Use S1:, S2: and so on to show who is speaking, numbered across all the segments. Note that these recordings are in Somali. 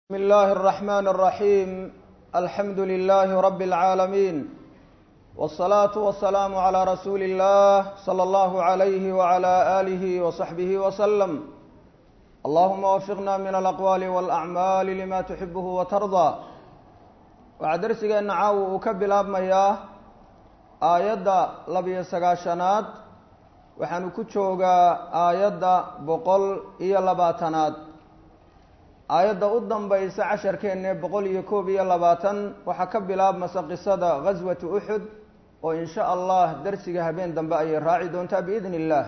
S1: بسم الله الرحمن الرحيم الحمد لله رب العالمين والصلاة والسلام على رسول الله صلى الله عليه وعلى آله وصحبه وسلم اللهم وفقنا من الأقوال والأعمال لما تحبه وترضى waxaa darsigeena caawa uu ka bilaabmayaa aayadda labiyo sagaashanaad waxaanu ku joogaa aayadda boqol iyo labaatanaad aayadda u dambaysa casharkeenne boqol iyo koob iyo labaatan waxaa ka bilaabmasa qisada ghaswati uxud oo in sha allah darsiga habeen dambe ayay raaci doontaa biidn illah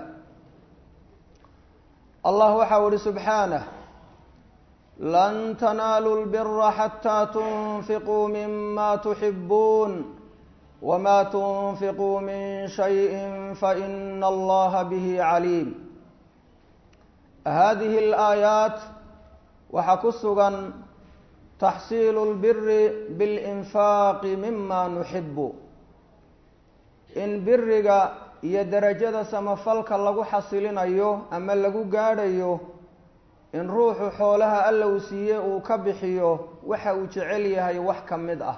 S1: allah waxau ihi subxaanah lan tanaaluu lbira xataa tunfiquu mima tuxibuun wma tunfiquu min shayi faina allaha bihi caliim hadihi alaayaat waxaa ku sugan taxsiilu lbiri bilinfaaqi mima nuxibu in biriga iyo derajada samafalka lagu xasilinayo ama lagu gaadhayo in ruuxu xoolaha alla uu siiye uu ka bixiyo waxa uu jecel yahay wax ka mid ah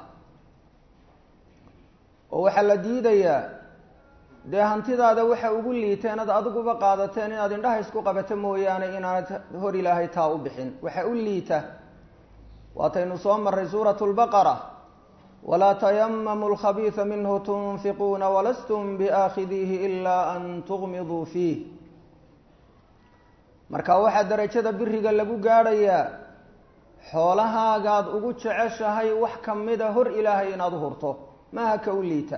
S1: oo waxaa la diidayaa dee hantidaada waxa ugu liiteen ad adiguba qaadateen inaad indhaha isku qabato mooyaane inaanad hor ilaahay taa u bixin waxa u liita waataynu soo maray suuratu lbaqara walaa tayamamu lkhabiisa minhu tunfiquuna walastum biaakhidiihi ilaa an tugmiduu fiih marka waxaa derajada biriga lagu gaadhayaa xoolahaagaad ugu jeceshahay wax kamida hor ilaahay inaad u hurto maaha ka u liita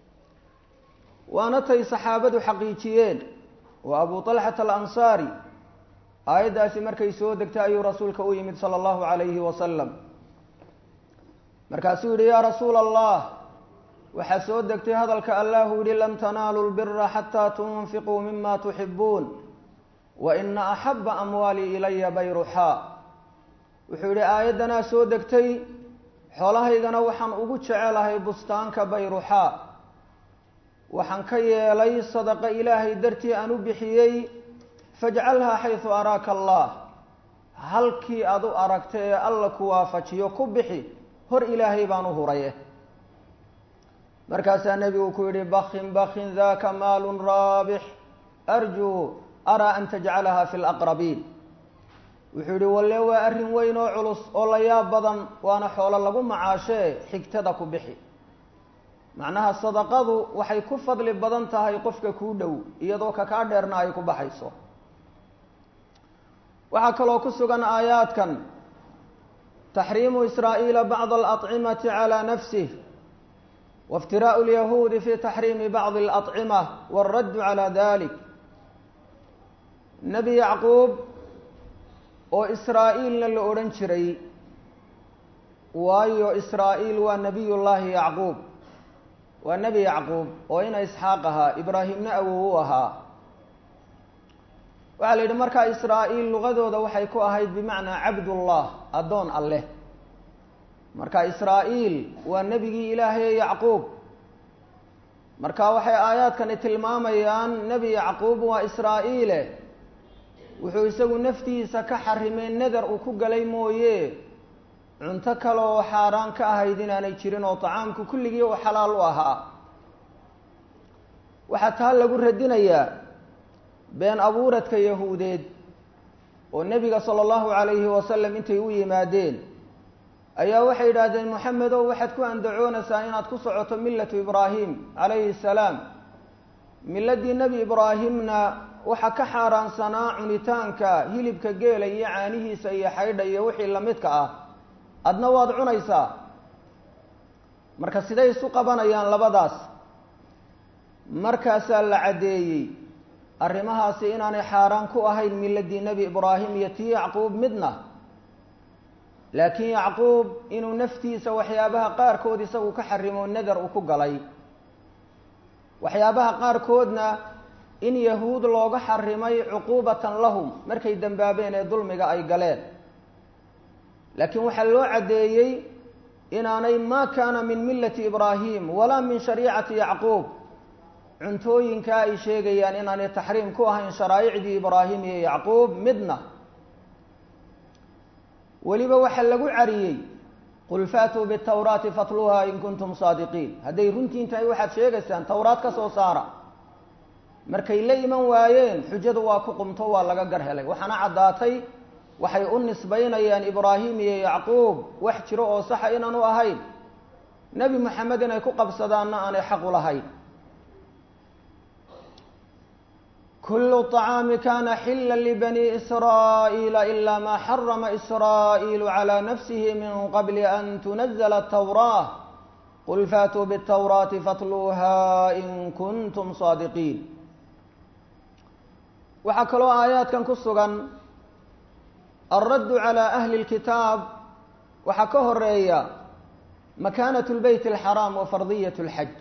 S1: waana tay saxaabadu xaqiijiyeen oo abu talxata alansaari aayaddaasi markay soo degtay ayuu rasuulka u yimid sala allahu calayhi wasalam markaasuu yihi yaa rasuula allah waxaa soo degtay hadalka allahu yihi lan tanaaluu lbira xataa tunfiquu mima tuxibuun wa ina axaba amwaalii ilaya bayruxaa wuxuu yihi aayaddanaa soo degtay xoolahaygana waxaan ugu jecelahay bustaanka bayruxaa waxaan ka yeelay sadaqa ilaahay dartii aan u bixiyey fajcalhaa xaysu araaka allah halkii aada u aragta ee alla ku waafajiyo ku bixi hor ilaahay baan u huraye markaasaa nebigu ku yihi bakin bakin daka maalun raabix arjuu araa an tajcalaha fi laqrabiin wuxuu yihi walle waa arrin weyn oo culus oo la yaab badan waana xoolo lagu macaashee xigtada ku bixi macnaha sadaqadu waxay ku fadli badan tahay qofka kuu dhow iyadoo kakaa dheerna ay ku baxayso waxaa kaloo ku sugan aayaadkan taxriimu israa'iila bacd alacimati calaa nafsih waاftiraءu lyahuudi fi taxriimi bacdi alacima wاlraddu calaa dalik nebi yacquub oo israa'iilna la odhan jiray waayo israa'iil waa nebiy llaahi yacquub waa nebi yacquub oo ina isxaaq ahaa ibraahimna awow u ahaa waxaa la yidhi markaa israa'iil luqadooda waxay ku ahayd bimacnaa cabdullah addoon alleh marka israa'iil waa nebigii ilaahaye yacquub marka waxay aayaadkani tilmaamayaan nebi yacquub waa israa'iile wuxuu isagu naftiisa ka xarimay nadar uu ku galay mooye cunto kale oo xaaraan ka ahayd inaanay jirin oo tacaamku kulligii uu xalaal u ahaa waxaa taa lagu radinayaa been abuuradka yahuudeed oo nebiga sala allahu calayhi wasalam intay u yimaadeen ayaa waxay yidhaahdeen moxamedow waxaad ku andacoonaysaa inaad ku socoto millatu ibraahim calayhi salaam miladii nebi ibraahimna waxaa ka xaaraansanaa cunitaanka hilibka geela iyo caanihiisa iyo xaydha iyo wixii lamidka ah adna waad cunaysaa marka siday isu qabanayaan labadaas markaasaa la caddeeyey arrimahaasi inaanay xaaraan ku ahayn miladii nebi ibraahim iyo tii yacquub midna laakiin yacquub inuu naftiisa waxyaabaha qaarkood isagu ka xarimo nadar uu ku galay waxyaabaha qaarkoodna in yahuud looga xarimay cuquubatan lahum markay dembaabeen ee dulmiga ay galeen laakiin waxaa loo caddeeyey inaanay maa kaana min millati ibraahim walaa min shariicati yacquub cuntooyinka ay sheegayaan inaanay taxriim ku ahayn sharaa'icdii ibraahim iyo yacquub midna weliba waxaa lagu cariyey qul faatuu bitawraati fatluuha in kuntum saadiqiin hadday runtiin tahay waxaad sheegaysaan towraad ka soo saara markay la iman waayeen xujadu waa ku qumto waa laga gar helay waxaana caddaatay waxay u nisbaynayaan ibraahim iyo yacquub wax jiro oo saxa inaanu ahayn nebi moxamed inay ku qabsadaanna aanay xaq u lahayn kulu طacaami kana xila libani israa'iila ila ma xarama israa'iilu calى nafsihi min qabli an tunazla الtawraة qul faatuu bالtawraati fatluuha in kuntum saadiqiin waxaa kaloo aayaadkan ku sugan alraddu calى ahli اlkitaab waxaa ka horeeya makaanaة اlbeyt اlxaraam wa fardiyaة اlxaj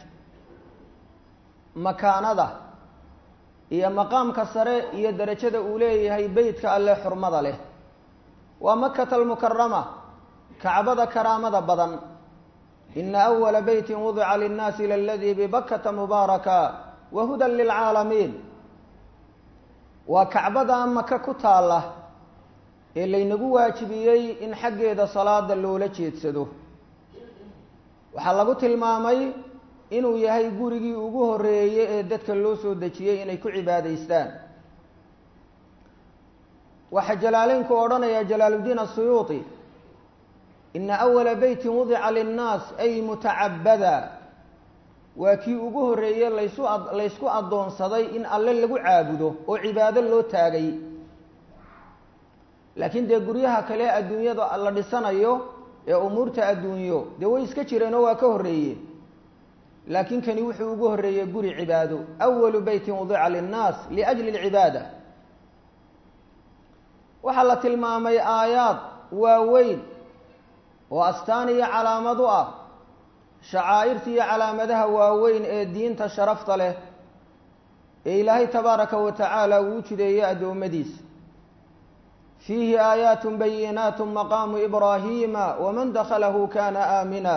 S1: makaanada iyo maqaamka sare iyo derajada uu leeyahay beytka alle xurmada leh waa makata almukarama kacbada karaamada badan ina awala beyti wudica linnaasi laladii bibakata mubaaraka wa hudan lilcaalamiin waa kacbada maka ku taalla ee laynagu waajibiyey in xaggeeda salaada loola jeedsado waxaa lagu tilmaamay inuu yahay gurigii ugu horeeyey ee dadka loo soo dejiyey inay ku cibaadaystaan waxaa jalaaleynku odhanaya jalaaluddiin asuyuuti ina awala beytin wudica linnaas ay mutacabada waa kii ugu horreeye laysu laysku addoonsaday in alle lagu caabudo oo cibaado loo taagay laakiin dee guryaha kale adduunyada la dhisanayo ee umuurta adduunyo dee way iska jireenoo waa ka horreeye laakiin kani wuxuu ugu horreeyey guri cibaado awalu beytin wudica linnaas liajli lcibaada waxaa la tilmaamay aayaad waaweyn oo astaan iyo calaamad u ah shacaa'irta iyo calaamadaha waaweyn ee diinta sharafta leh ee ilaahay tabaaraka wa tacaala uu jideeyey addoommadiisa fiihi aayaat bayinaat maqaamu ibraahiima waman dakhalahu kana aamina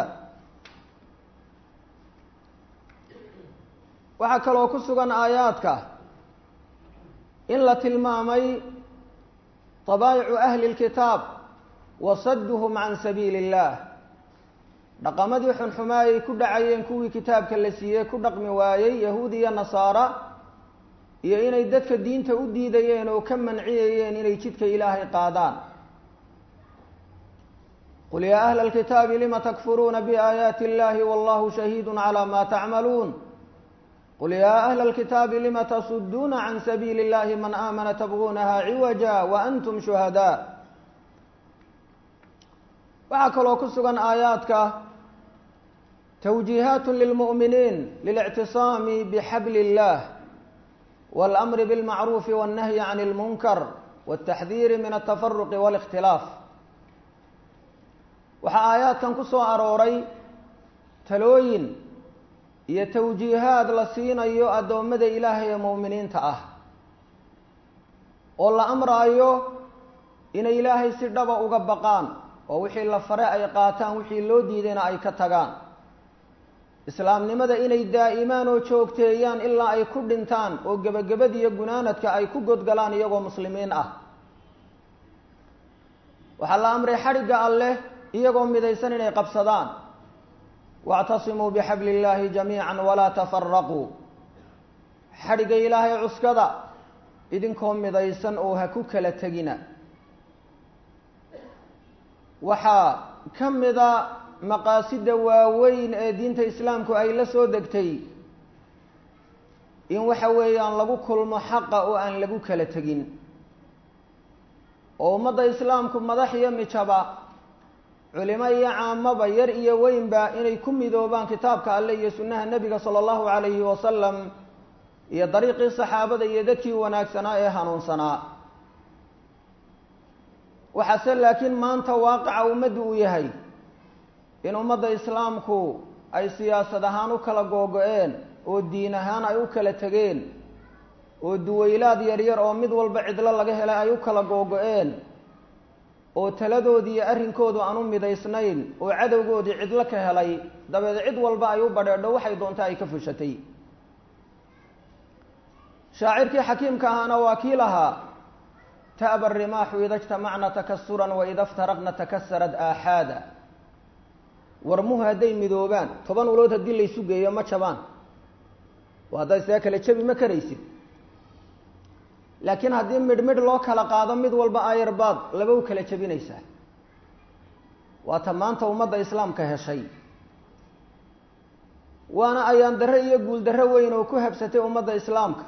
S1: waxaa kaloo ku sugan aayaadka in la tilmaamay dabaayicu ahli اlkitaab wa sadduhum can sabiili اllah dhaqamadii xunxumaa ay ku dhacayeen kuwii kitaabka la siiyey ku dhaqmi waayey yahuud iyo nasaara iyo inay dadka diinta u diidayeen oo ka manciyayeen inay jidka ilaahay qaadaan qul yaa ahla اlkitaabi lima takfuruuna biaayaati اllahi wallahu shahiidu calى ma tacmaluun qul yaa ahla اlkitaabi lima tasuduuna can sabiili اllahi man aamana tabguunaha ciwaja wa antum shuhadaa waxaa kaloo ku sugan aayaadka twjiihaat lilmu'miniin lilictisaami bixabli اllah wاlamri biاlmacruufi wاnnahyi can اlmunkar wاtaxdiiri min altafaruqi wاlاkhtilaaf waxaa aayaadkan ku soo arooray talooyin iyo tawjiihaad la siinayo addoommada ilaahay ee mu'miniinta ah oo la amraayo inay ilaahay si dhaba uga baqaan oo wixii la fare ay qaataan wixii loo diidayna ay ka tagaan islaamnimada inay daa'imaan oo joogteeyaan ilaa ay ku dhintaan oo gebagabadiiyo gunaanadka ay ku godgalaan iyagoo muslimiin ah waxaa la amray xadhigga alleh iyagoo midaysan inay qabsadaan wactasimuu bixabli illaahi jamiican walaa tafaraquu xadhigga ilaahay cuskada idinkoo midaysan oo ha ku kala tegina waxaa ka mida maqaasida waaweyn ee diinta islaamku ay la soo degtay in waxa weeyaan lagu kulmo xaqa oo aan lagu kala tegin oo ummadda islaamku madax iyo mijaba culimo iyo caamaba yar iyo weynba inay ku midoobaan kitaabka alle iyo sunnaha nebiga sala allahu calayhi wasalam iyo dariiqii saxaabada iyo dadkii wanaagsanaa ee hanuunsanaa waxaase laakiin maanta waaqica ummaddu uu yahay in ummadda islaamku ay siyaasad ahaan u kala googo-een oo diin ahaan ay u kala tegeen oo duwaylaad yaryar oo mid walba cidlo laga helay ay u kala googo-een oo taladoodii iyo arrinkoodu aan u midaysnayn oo cadowgoodii cidlo ka helay dabeed cid walba ay u badheedho waxay doonta ay ka fushatay shaacirkii xakiimka ahaana waa kii lahaa ta'ba arimaaxu ida ijtamacna takasuran waida iftaraqna takasarad aaxaada warmuhu hadday midoobaan toban ulood haddii laysu geeyo ma jabaan oo haddaad isaga kale jabi ma karaysid laakiin haddii midh midh loo kala qaado mid walba ayarbaad laba u kala jabinaysaa waata maanta ummadda islaamka heshay waana ayaan darre iyo guul darre weyn oo ku habsatay ummadda islaamka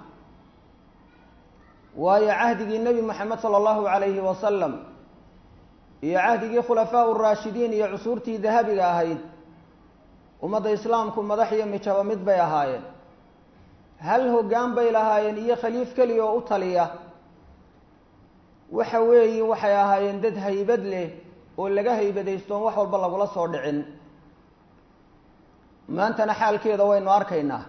S1: waayo cahdigii nebi moxamed sala allahu calayhi wasalam iyo cahdigii khulafaa uraashidiin iyo cusuurtii dahabiga ahayd ummadda islaamku madax iyo mijaba mid bay ahaayeen hal hoggaan bay lahaayeen iyo khaliif keliya oo u taliya waxa weeye waxay ahaayeen dad haybad leh oo laga haybadaystoon wax walba lagula soo dhicin maantana xaalkeeda waynu arkaynaa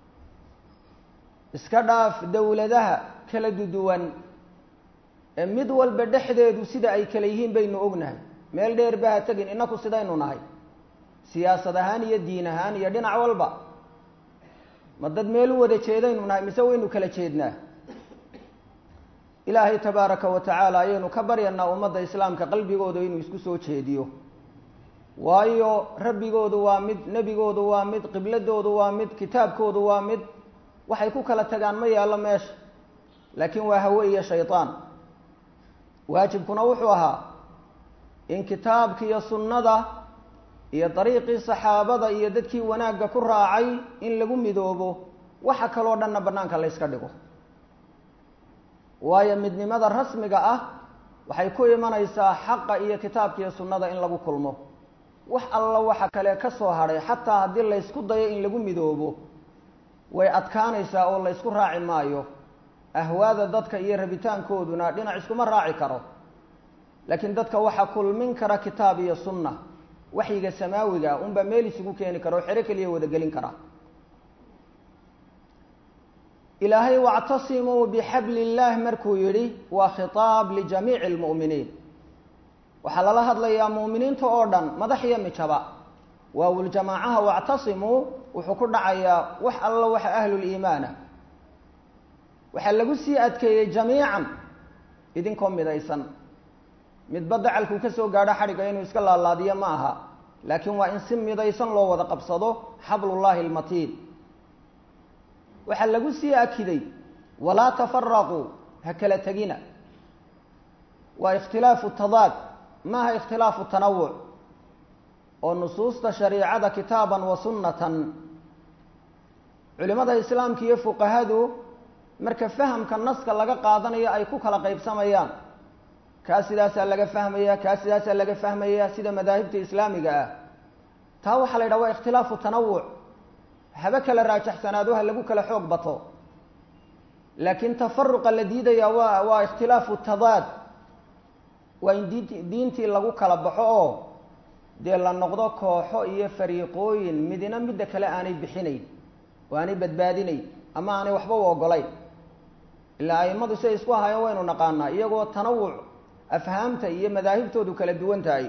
S1: iska dhaaf dowladaha kala duduwan ee mid walba dhexdeedu sida ay kale yihiin baynu ognahay meel dheer ba ha tegin inaku sidaynu nahay siyaasad ahaan iyo diin ahaan iyo dhinac walba ma dad meel u wada jeedaynu nahay mise waynu kala jeednaa ilaahay tabaaraka wa tacaala ayaynu ka baryanaa ummadda islaamka qalbigooda inuu isku soo jeediyo waayo rabbigoodu waa mid nebigoodu waa mid qibladoodu waa mid kitaabkoodu waa mid waxay ku kala tagaan ma yaallo meesha laakiin waa hawe iyo shaydaan waajibkuna wuxuu ahaa in kitaabka iyo sunnada iyo dariiqii saxaabada iyo dadkii wanaagga ku raacay in lagu midoobo waxa kaloo dhanna bannaanka la yska dhigo waayo midnimada rasmiga ah waxay ku imanaysaa xaqa iyo kitaabka iyo sunnada in lagu kulmo wax alla waxa kale ka soo hadhay xataa haddii laysku dayo in lagu midoobo way adkaanaysaa oo laysku raaci maayo ahwaada dadka iyo rabitaankooduna dhinac iskuma raaci karo laakiin dadka waxaa kulmin kara kitaab iyo sunna waxyiga samaawiga unbaa meel isugu keeni kara oo xero keliya wada gelin kara ilaahay wactasimuu bixabli illaah markuu yidhi waa khitaab lijamiici lmu'miniin waxaa lala hadlayaa mu'miniinta oo dhan madax iyo mijaba waawuljamaacaha wactasimuu wuxuu ku dhacayaa wax alla waxa ahluliimaana waxaa lagu sii adkeeyey jamiican idinkoo midaysan midba dacalkuu ka soo gaadho xadhigga inuu iska laalaadiyo ma aha laakiin waa in si midaysan loo wada qabsado xablullaahi almatiin waxaa lagu sii akiday walaa tafaraquu ha kala tegina waa ikhtilaafu tadaad maaha ikhtilaafu tanawuc oo nusuusta shariicada kitaaban wa sunnatan culimada islaamka iyo fuqahadu marka fahamka naska laga qaadanayo ay ku kala qaybsamayaan kaa sidaasaa laga fahmaya kaa sidaasaa laga fahmaya sida madaahibta islaamiga ah taa waxaa la yidhaha waa ikhtilaafu tanawuc haba kala raajaxsanaado ha lagu kala xoog bato laakiin tafaruqa la diidaya waa waa ikhtilaafu tadaad waa in diint diintii lagu kala baxo oo dee la noqdo kooxo iyo fariiqooyin midina midda kale aanay bixinayn oo aanay badbaadinayn ama aanay waxba u ogolayn ilaa aimadu siay isku ahaayeen waynu naqaanaa iyagoo tanawuc afhaamta iyo madaahibtoodu kala duwan tahay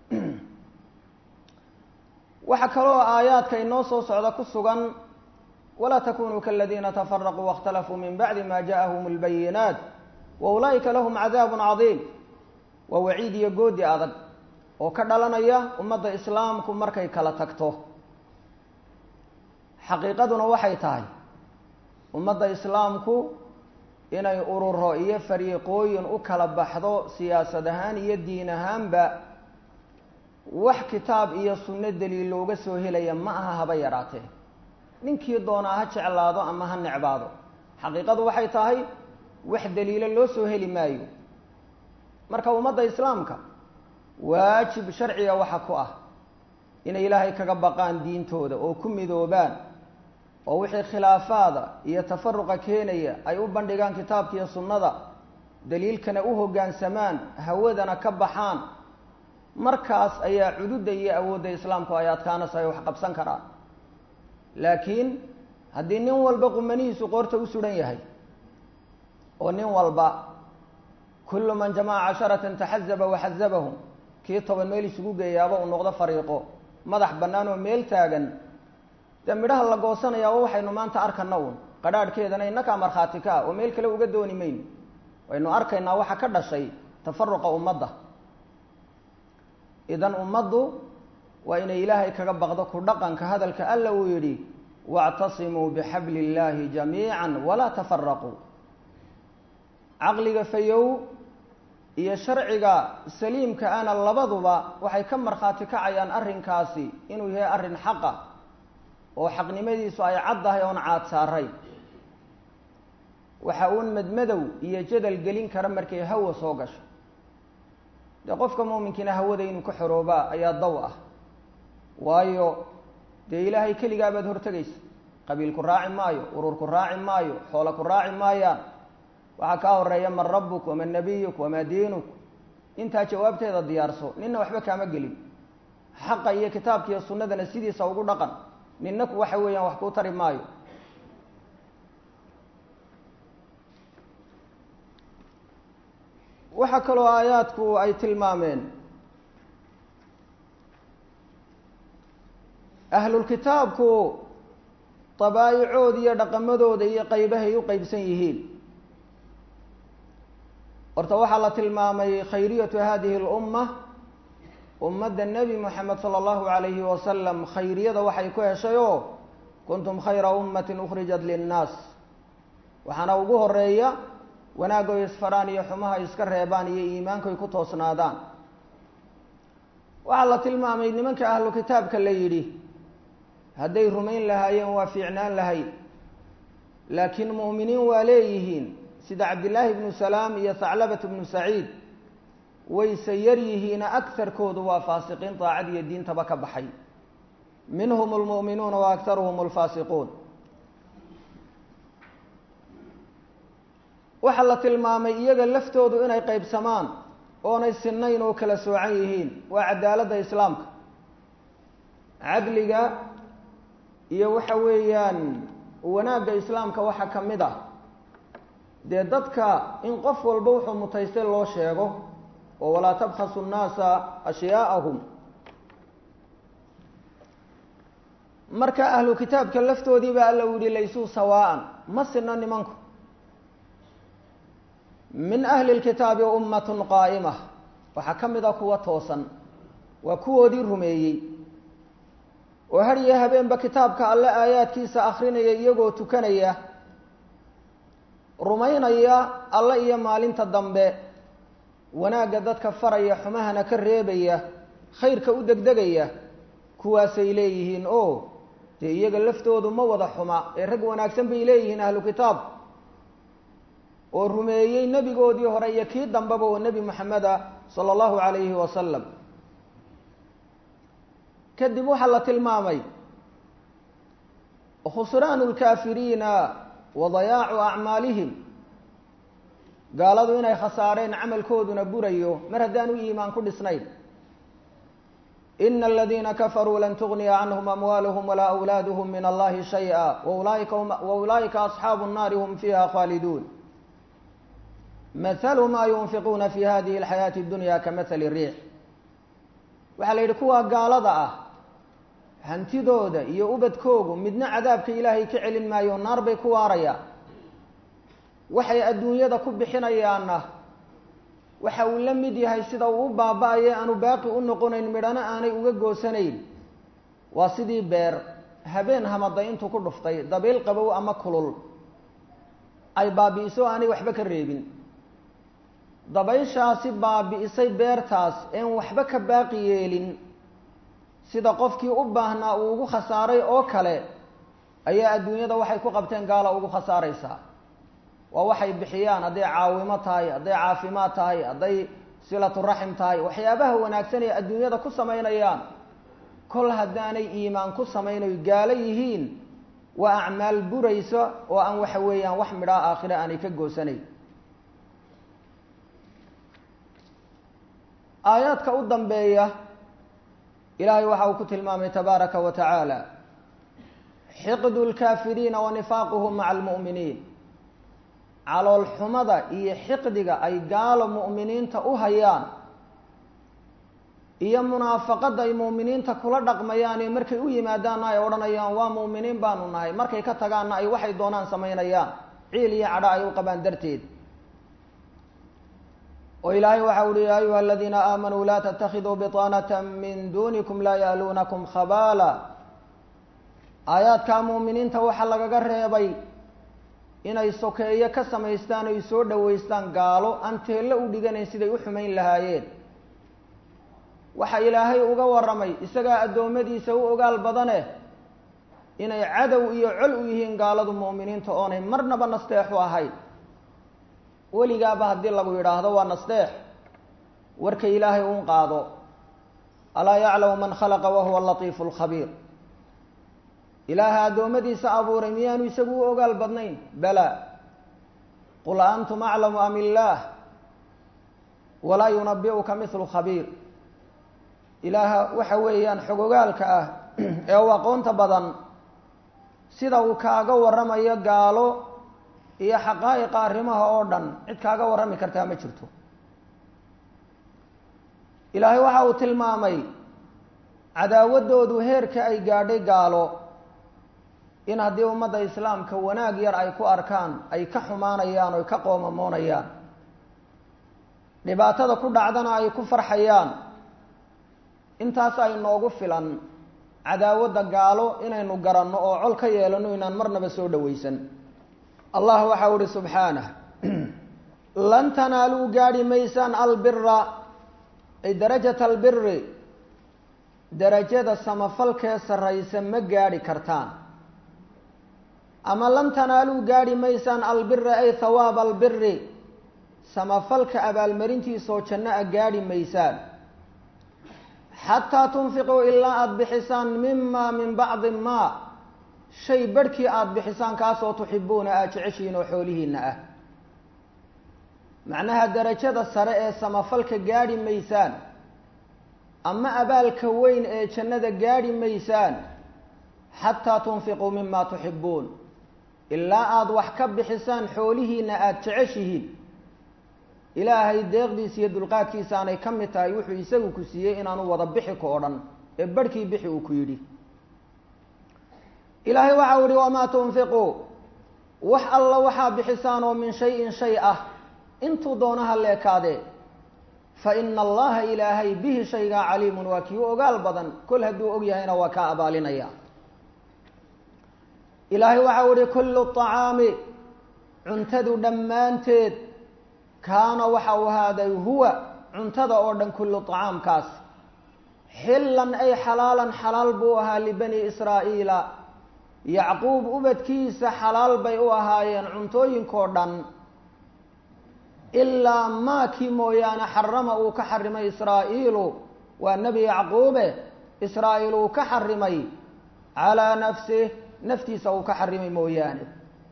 S1: waxaa kaloo aayaadka inoo soo socda ku sugan walaa takunuu kaladiina tafaraquu waاkhtalafuu min bacdi ma ja'ahum اlbayinaat wa ulaa'ika lahum cadaab cadiim waa waciid iyo goodi adag oo ka dhalanaya ummadda islaamku markay kala tagto xaqiiqaduna waxay tahay ummadda islaamku inay ururo iyo fariiqooyin u kala baxdo siyaasad ahaan iyo diin ahaanba wax kitaab iyo sunno daliil looga soo helaya ma aha haba yaraatee ninkii doonaa ha jeclaado ama ha necbaado xaqiiqadu waxay tahay wax daliilo loo soo heli maayo marka ummadda islaamka waajib sharciga waxa ku ah inay ilaahay kaga baqaan diintooda oo ku midoobaan oo wixii khilaafaada iyo tafaruqa keenaya ay u bandhigaan kitaabka iyo sunnada daliilkana u hoggaansamaan hawadana ka baxaan markaas ayaa cududda iyo awoodda islaamku ay adkaanaysa ay wax qabsan karaan laakiin haddii nin walba qumanihiisu qoorta u suhan yahay oo nin walba kullu man jamaca casharatan taxazaba waxazabahum kii toban meel isugu geeyaaba uu noqdo fariiqo madax bannaan oo meel taagan dee midhaha la goosanayaaba waxaynu maanta arkana uun qadhaadhkeedana inakaa markhaati ka ah oo meel kale uga dooni mayno waynu arkaynaa waxa ka dhashay tafaruqa ummadda idan ummaddu waa inay ilaahay kaga baqdo ku dhaqanka hadalka alla uu yidhi wactasimuu bixabli illaahi jamiica walaa tafaraquu caqliga fayow iyo sharciga saliimka ana labaduba waxay ka markhaati kacayaan arrinkaasi inuu yahay arrin xaqa oo xaqnimadiisu ay caddahay oon caad saarayn waxa uun madmadow iyo jadal gelin kara markay hawa soo gasho dee qofka muuminkiina hawada inuu ka xoroobaa ayaa daw ah waayo dee ilaahay keligaa baad hortegaysa qabiil ku raaci maayo urur ku raaci maayo xoolo ku raaci maayaan waxaa kaa horeeya man rabbuk waman nabiyuk wamaa diinuk intaa jawaabteeda diyaarso ninna waxba kaama gelin xaqa iyo kitaabka iyo sunnadana sidiisa ugu dhaqan ninna waxa weeyaan wax kuu tari maayo waxaa kaloo aayaadku ay tilmaameen ahlulkitaabku dabaa'icood iyo dhaqamadooda iyo qaybahay u qeybsan yihiin horta waxaa la tilmaamay khayriyatu hadihi اlumma ummadda nebi moxamed sala allahu alayhi wasalam khayriyada waxay ku heshay oo kuntum khayra ummati ukhrijat linnaas waxaana ugu horeeya wanaagoy isfaraan iyo xumaha iska reebaan iyo iimaankoy ku toosnaadaan waxaa la tilmaamay nimanka ahlu kitaabka la yidhi hadday rumayn lahaayeen waa fiicnaan lahayd laakiin mu'miniin waa leeyihiin sida cabdillaahi ibnu salaam iyo thaclabat ibnu saciid wayse yar yihiina akarkoodu waa faasiqiin daacad iyo diintaba ka baxay minhum lmu'minuuna wa aktaruhum alfaasiquun waxaa la tilmaamay iyaga laftoodu inay qeybsamaan oonay sinayn oo kala soocan yihiin waa cadaaladda islaamka cadliga iyo waxa weeyaan wanaagga islaamka waxaa ka mid ah dee dadka in qof walba wuxuu mutaystay loo sheego oo walaa tabkhasu nnaasa ashyaaءahum marka ahlu kitaabka laftoodii baa alla u yihi laysuu sawaa'an ma sino nimanku min ahli lkitaabi ummatun qaa'ima waxaa ka mid a kuwa toosan waa kuwoodii rumeeyey oo har iyo habeenba kitaabka alle aayaadkiisa akrinaya iyagoo tukanaya rumaynaya alle iyo maalinta dambe wanaagga dadka faraya xumahana ka reebaya khayrka u degdegaya kuwaasay leeyihiin oo dee iyaga laftoodu ma wada xuma ee rag wanaagsan bay leeyihiin ahlu kitaab oo rumeeyey nebigoodii hore iyo kii dambeba oo nebi moxameda sala allahu calayhi wasalam kadib waxaa la tilmaamay khusraanu lkaafiriina wa dayaacu acmaalihim gaaladu inay khasaareen camalkooduna burayo mar haddaan u iimaan ku dhisnayn ina aladiina kafaruu lan tugniya canhum amwaaluhum walaa awlaaduhum min allahi shayئa waulaaika waulaa'ika asxaabu الnaari hum fiiha khaaliduun mathalu ma yunfiquuna fi hadihi اlxayaati اdunya kamahali riix waxaa la yidhi kuwa gaalada ah hantidooda iyo ubadkoogu midna cadaabka ilaahay ka celin maayo naar bay ku waarayaan waxay adduunyada ku bixinayaanna waxa uu la mid yahay sida uu u baaba-aye aanu baaqi u noqonayn midhana aanay uga goosanayn waa sidii beer habeen hamaday intuu ku dhuftay dabiil qabow ama kulul ay baabi'iso aanay waxba ka reebin dabayshaasi baabi'isay beertaas een waxba ka baaqi yeelin sida qofkii u baahnaa uu ugu khasaaray oo kale ayaa adduunyada waxay ku qabteen gaala ugu khasaaraysaa waa waxay bixiyaan hadday caawimo tahay hadday caafimaad tahay hadday silatu raxim tahay waxyaabaha wanaagsan ee adduunyada ku samaynayaan kol haddaanay iimaan ku samaynayo gaalo yihiin waa acmaal buraysa oo aan waxa weeyaan wax midhaa aakhire aanay ka goosanayn aayaadka u dambeeya ilaahay waxa uu ku tilmaamay tabaaraka wa tacaala xiqdu lkaafiriina wa nifaaquhum maca almu'miniin calool xumada iyo xiqdiga ay gaalo mu'miniinta u hayaan iyo munaafaqadda ay mu'miniinta kula dhaqmayaan ee markay u yimaadaanna ay odhanayaan waa mu'miniin baanu nahay markay ka tagaanna ay waxay doonaan samaynayaan ciil iyo cadho ay u qabaan darteed oo ilaahay waxa uhi ya ayuha aladiina aamanuu laa tatakiduu biطaanata min dunikum laa ya'luunakum khabaala aayaadkaa muuminiinta waxaa lagaga reebay inay sokeeyo ka samaystaan oy soo dhoweystaan gaalo aan teello u dhiganayn siday u xumayn lahaayeen waxa ilaahay uga warramay isagaa addoommadiisa u ogaal badane inay cadow iyo col u yihiin gaaladu mu'miniinta oonay marnaba nasteexu ahayn weligaaba haddii lagu yidhaahdo waa nasteex warka ilaahay uun qaado alaa yaclamu man khalaqa wahuwa latiifu lkhabiir ilaaha addoommadiisa abuuray miyaanu isagu u ogaal badnayn bala qul antum aclamu am illaah walaa yunabi'uka mithlu khabiir ilaaha waxa weeyaan xogogaalka ah ee u aqoonta badan sida uu kaaga warramayo gaalo iyo xaqaa'iqa arrimaha oo dhan cid kaaga warrami kartaa ma jirto ilaahay waxa uu tilmaamay cadaawaddoodu heerka ay gaadhay gaalo in haddii ummadda islaamka wanaag yar ay ku arkaan ay ka xumaanayaan oy ka qoomamoonayaan dhibaatada ku dhacdana ay ku farxayaan intaas ay noogu filan cadaawadda gaalo inaynu garanno oo col ka yeelano inaan marnaba soo dhowaysan allah waxau uhi subxaanah lan tanaaluu gaadhi maysaan albira ay darajata albiri darajada samafalkee sarraysa ma gaadhi kartaan ama lan tanaaluu gaadhi maysaan albira ay hawaaba albiri samafalka abaalmarintiisoo janno a gaadhi maysaan xataa tunfiquu ilaa aada bixisaan mima min bacdi maa shay barhkii aada bixisaan kaasoo tuxibuuna aad jeceshihiin oo xoolihiina ah macnaha darajada sare ee samafalka gaadhi maysaan ama abaalka weyn ee jannada gaadhi maysaan xataa tunfiquu mima tuxibuun ilaa aada wax ka bixisaan xoolihiina aada jeceshihiin ilaahay deeqdiisa iyo dulqaadkiisa aanay ka mid tahay wuxuu isagu ku siiyey inaanu wada bixi ka o dhan ee barhkii bixi uu ku yidhi ilaahay waxau yihi wamaa tunfiquu wax alla waxaa bixisaan oo min shayin shay ah intuu doonaha leekaadee fa ina allaha ilaahay bihi shaygaa caliimun waa kii u ogaal badan kol hadduu og yahayna waa kaa abaalinaya ilaahay waxau ihi kullu طacaami cuntadu dhammaanteed kaana waxa uu ahaaday huwa cuntada oo dhan kullu طacaamkaas xillan ay xalaalan xalaal buu ahaa libani israa'iila yacquub ubadkiisa xalaal bay u ahaayeen cuntooyinkoo dhan ilaa maakii mooyaane xarama uu ka xarimay israa'iilu waa nebi yacquube israa'iil uu ka xarimay calaa nafsih naftiisa uu ka xarimay mooyaane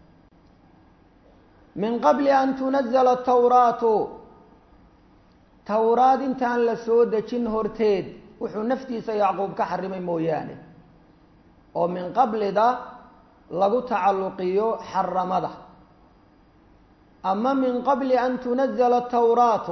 S1: min qabli an tunazala tawraatu towraad intaan la soo dejin horteed wuxuu naftiisa yacquub ka xarimay mooyaane oo min qablida lagu tacalluqiyo xaramada ama min qabli an tunazala tawraatu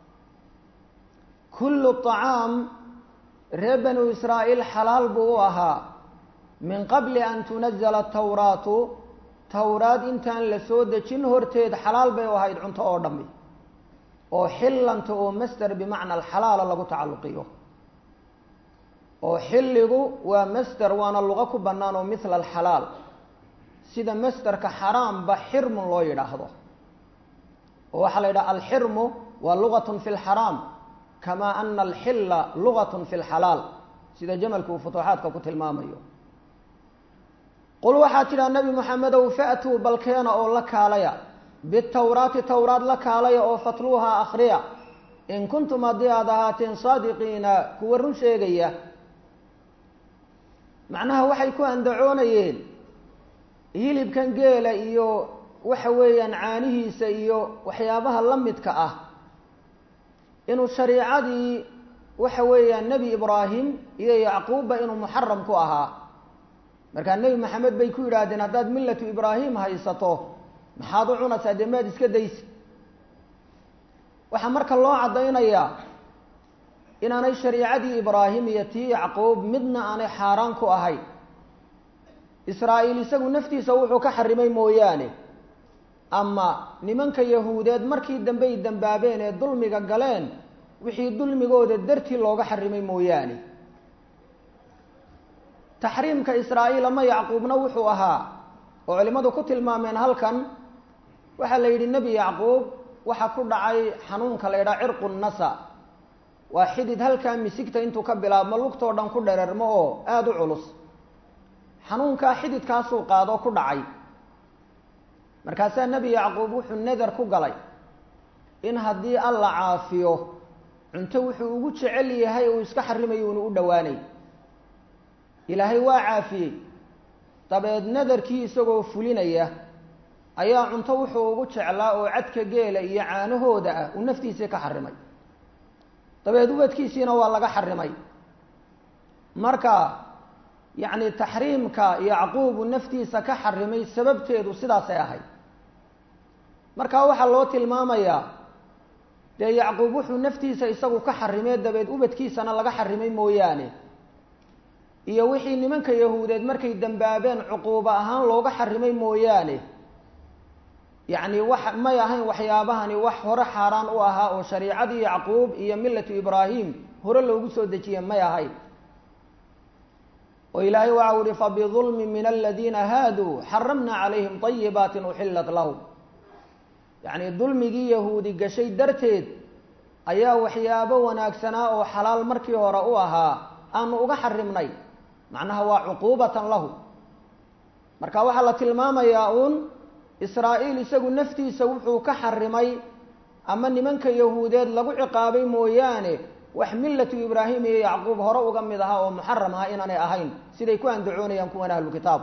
S1: kullu طacaam reer banu israa'iil xalaal buu u ahaa min qabli an tunazala tawraatu towraad intaan la soo dejin horteed xalaal bay u ahayd cunto oo dhammi oo xillanta oo master bimacna alxalaala lagu tacalluqiyo oo xilligu waa master waana luqo ku bannaan oo mithla alxalaal sida masterka xaraamba xirmun loo yidhaahdo oo waxaa la yidhaha alxirmu waa lugatun fi lxaraam kamaa ana alxilla lugatun fi lxalaal sida jamalku uu futuuxaadka ku tilmaamayo qul waxaa tidhaha nebi moxamedow fa'tuu balkeena oo la kaalaya bitawraati towraad la kaalaya oo fatluuha akhriya in kuntum haddii aada ahaateen saadiqiina kuwa run sheegaya macnaha waxay ku andacoonayeen hilibkan geela iyo waxa weeyaan caanihiisa iyo waxyaabaha la midka ah inuu shariicadii waxa weeyaan nebi ibraahim iyo yacquubba inuu muxaram ku ahaa markaa nebi maxamed bay ku yidhaahdeen haddaad millatu ibraahim haysato maxaad u cunaysaa dee maad iska daysi waxaa marka loo caddaynayaa inaanay shariicadii ibraahim iyo tii yacquub midna aanay xaaraan ku ahayn israa'iil isagu naftiisa wuxuu ka xarimay mooyaane ama nimanka yahuudeed markii dambey dambaabeen ee dulmiga galeen wixii dulmigooda dartii looga xarimay mooyaane taxriimka israa'iil ama yacquubna wuxuu ahaa oo culimmadu ku tilmaameen halkan waxaa la yidhi nebi yacquub waxaa ku dhacay xanuunka la yidhaha cirqu nasa waa xidid halkaa misigta intuu ka bilaabmo lugtoo dhan ku dherermo oo aada u culus xanuunkaa xididkaasuu qaadoo ku dhacay markaasaa nebi yacquub wuxuu neder ku galay in haddii alla caafiyo cunto wuxuu ugu jecel yahay uu iska xarimayo unu u dhowaanay ilaahay waa caafiyey dabeed nadarkii isagoo fulinaya ayaa cunto wuxuu ugu jeclaa oo cadka geela iyo caanahooda ah uu naftiisii ka xarimay dabeed ubadkiisiina waa laga xarimay marka yacni taxriimka yacquubu naftiisa ka xarimay sababteedu sidaasay ahayd marka waxaa loo tilmaamayaa dee yacquub wuxuu naftiisa isagu ka xarimee dabeed ubadkiisana laga xarimay mooyaane iyo wixii nimanka yahuudeed markay dambaabeen cuquubo ahaan looga xarimay mooyaane yacni wax may ahayn waxyaabahani wax hore xaaraan u ahaa oo shariicadii yacquub iyo millatu ibraahim hore loogu soo dejiye may ahayn oo ilaahay waxau ihi fabidulmi min aladiina haaduu xaramna calayhim طayibaatin uxilat lahum yacni dulmigii yahuudi gashay darteed ayaa waxyaabo wanaagsanaa oo xalaal markii hore u ahaa aanu uga xarimnay macnaha waa cuquubatan lahu marka waxaa la tilmaamayaa uun israa'iil isagu naftiisa wuxuu ka xarimay ama nimanka yahuudeed lagu ciqaabay mooyaane wax millatu ibraahim iyo yacquub hore uga mid ahaa oo muxaram aha inaanay ahayn siday ku andacoonayaan kuwan ahlu kitaab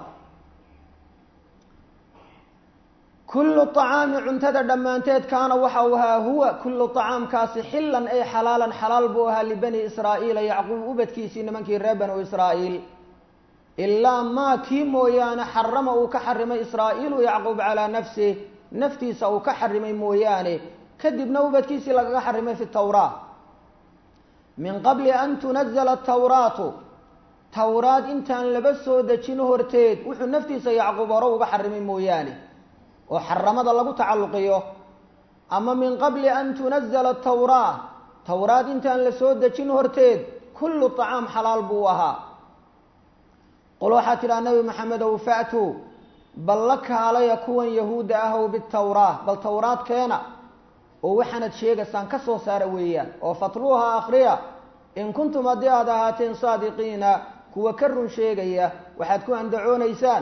S1: kullu acaami cuntada dhammaanteed kaana waxa uu ahaa huwa kullu acaamkaasi xilan ay xalaalan xalaal buu ahaa libani israa'iila yacquub ubadkiisii nimankii reer banu israa'iil ilaa maa kii mooyaane xarama uu ka xarimay israa'iilu yacquub calaa nafsih naftiisa uu ka xarimay mooyaane kadibna ubadkiisii lagaga xarimay fi tawraa min qabli an tunazala atawraatu tawraad intaan laba soo dejin horteed wuxuu naftiisa yacquub hore uga xarimay mooyaane oo xaramada lagu tacalluqiyo ama min qabli an tunazala atawraa tawraad intaan la soo dejin horteed kullu طacaam xalaal buu ahaa qul waxaa tidhaha nabi maxamedow fa'tuu bal la kaalaya kuwan yahuudda ahow bitawraa bal tawraad keena oo waxaanad sheegaysaan ka soo saara weeyaan oo fatluuha akhriya in kuntum haddii aad ahaateen saadiqiina kuwa ka run sheegaya waxaad ku andacoonaysaan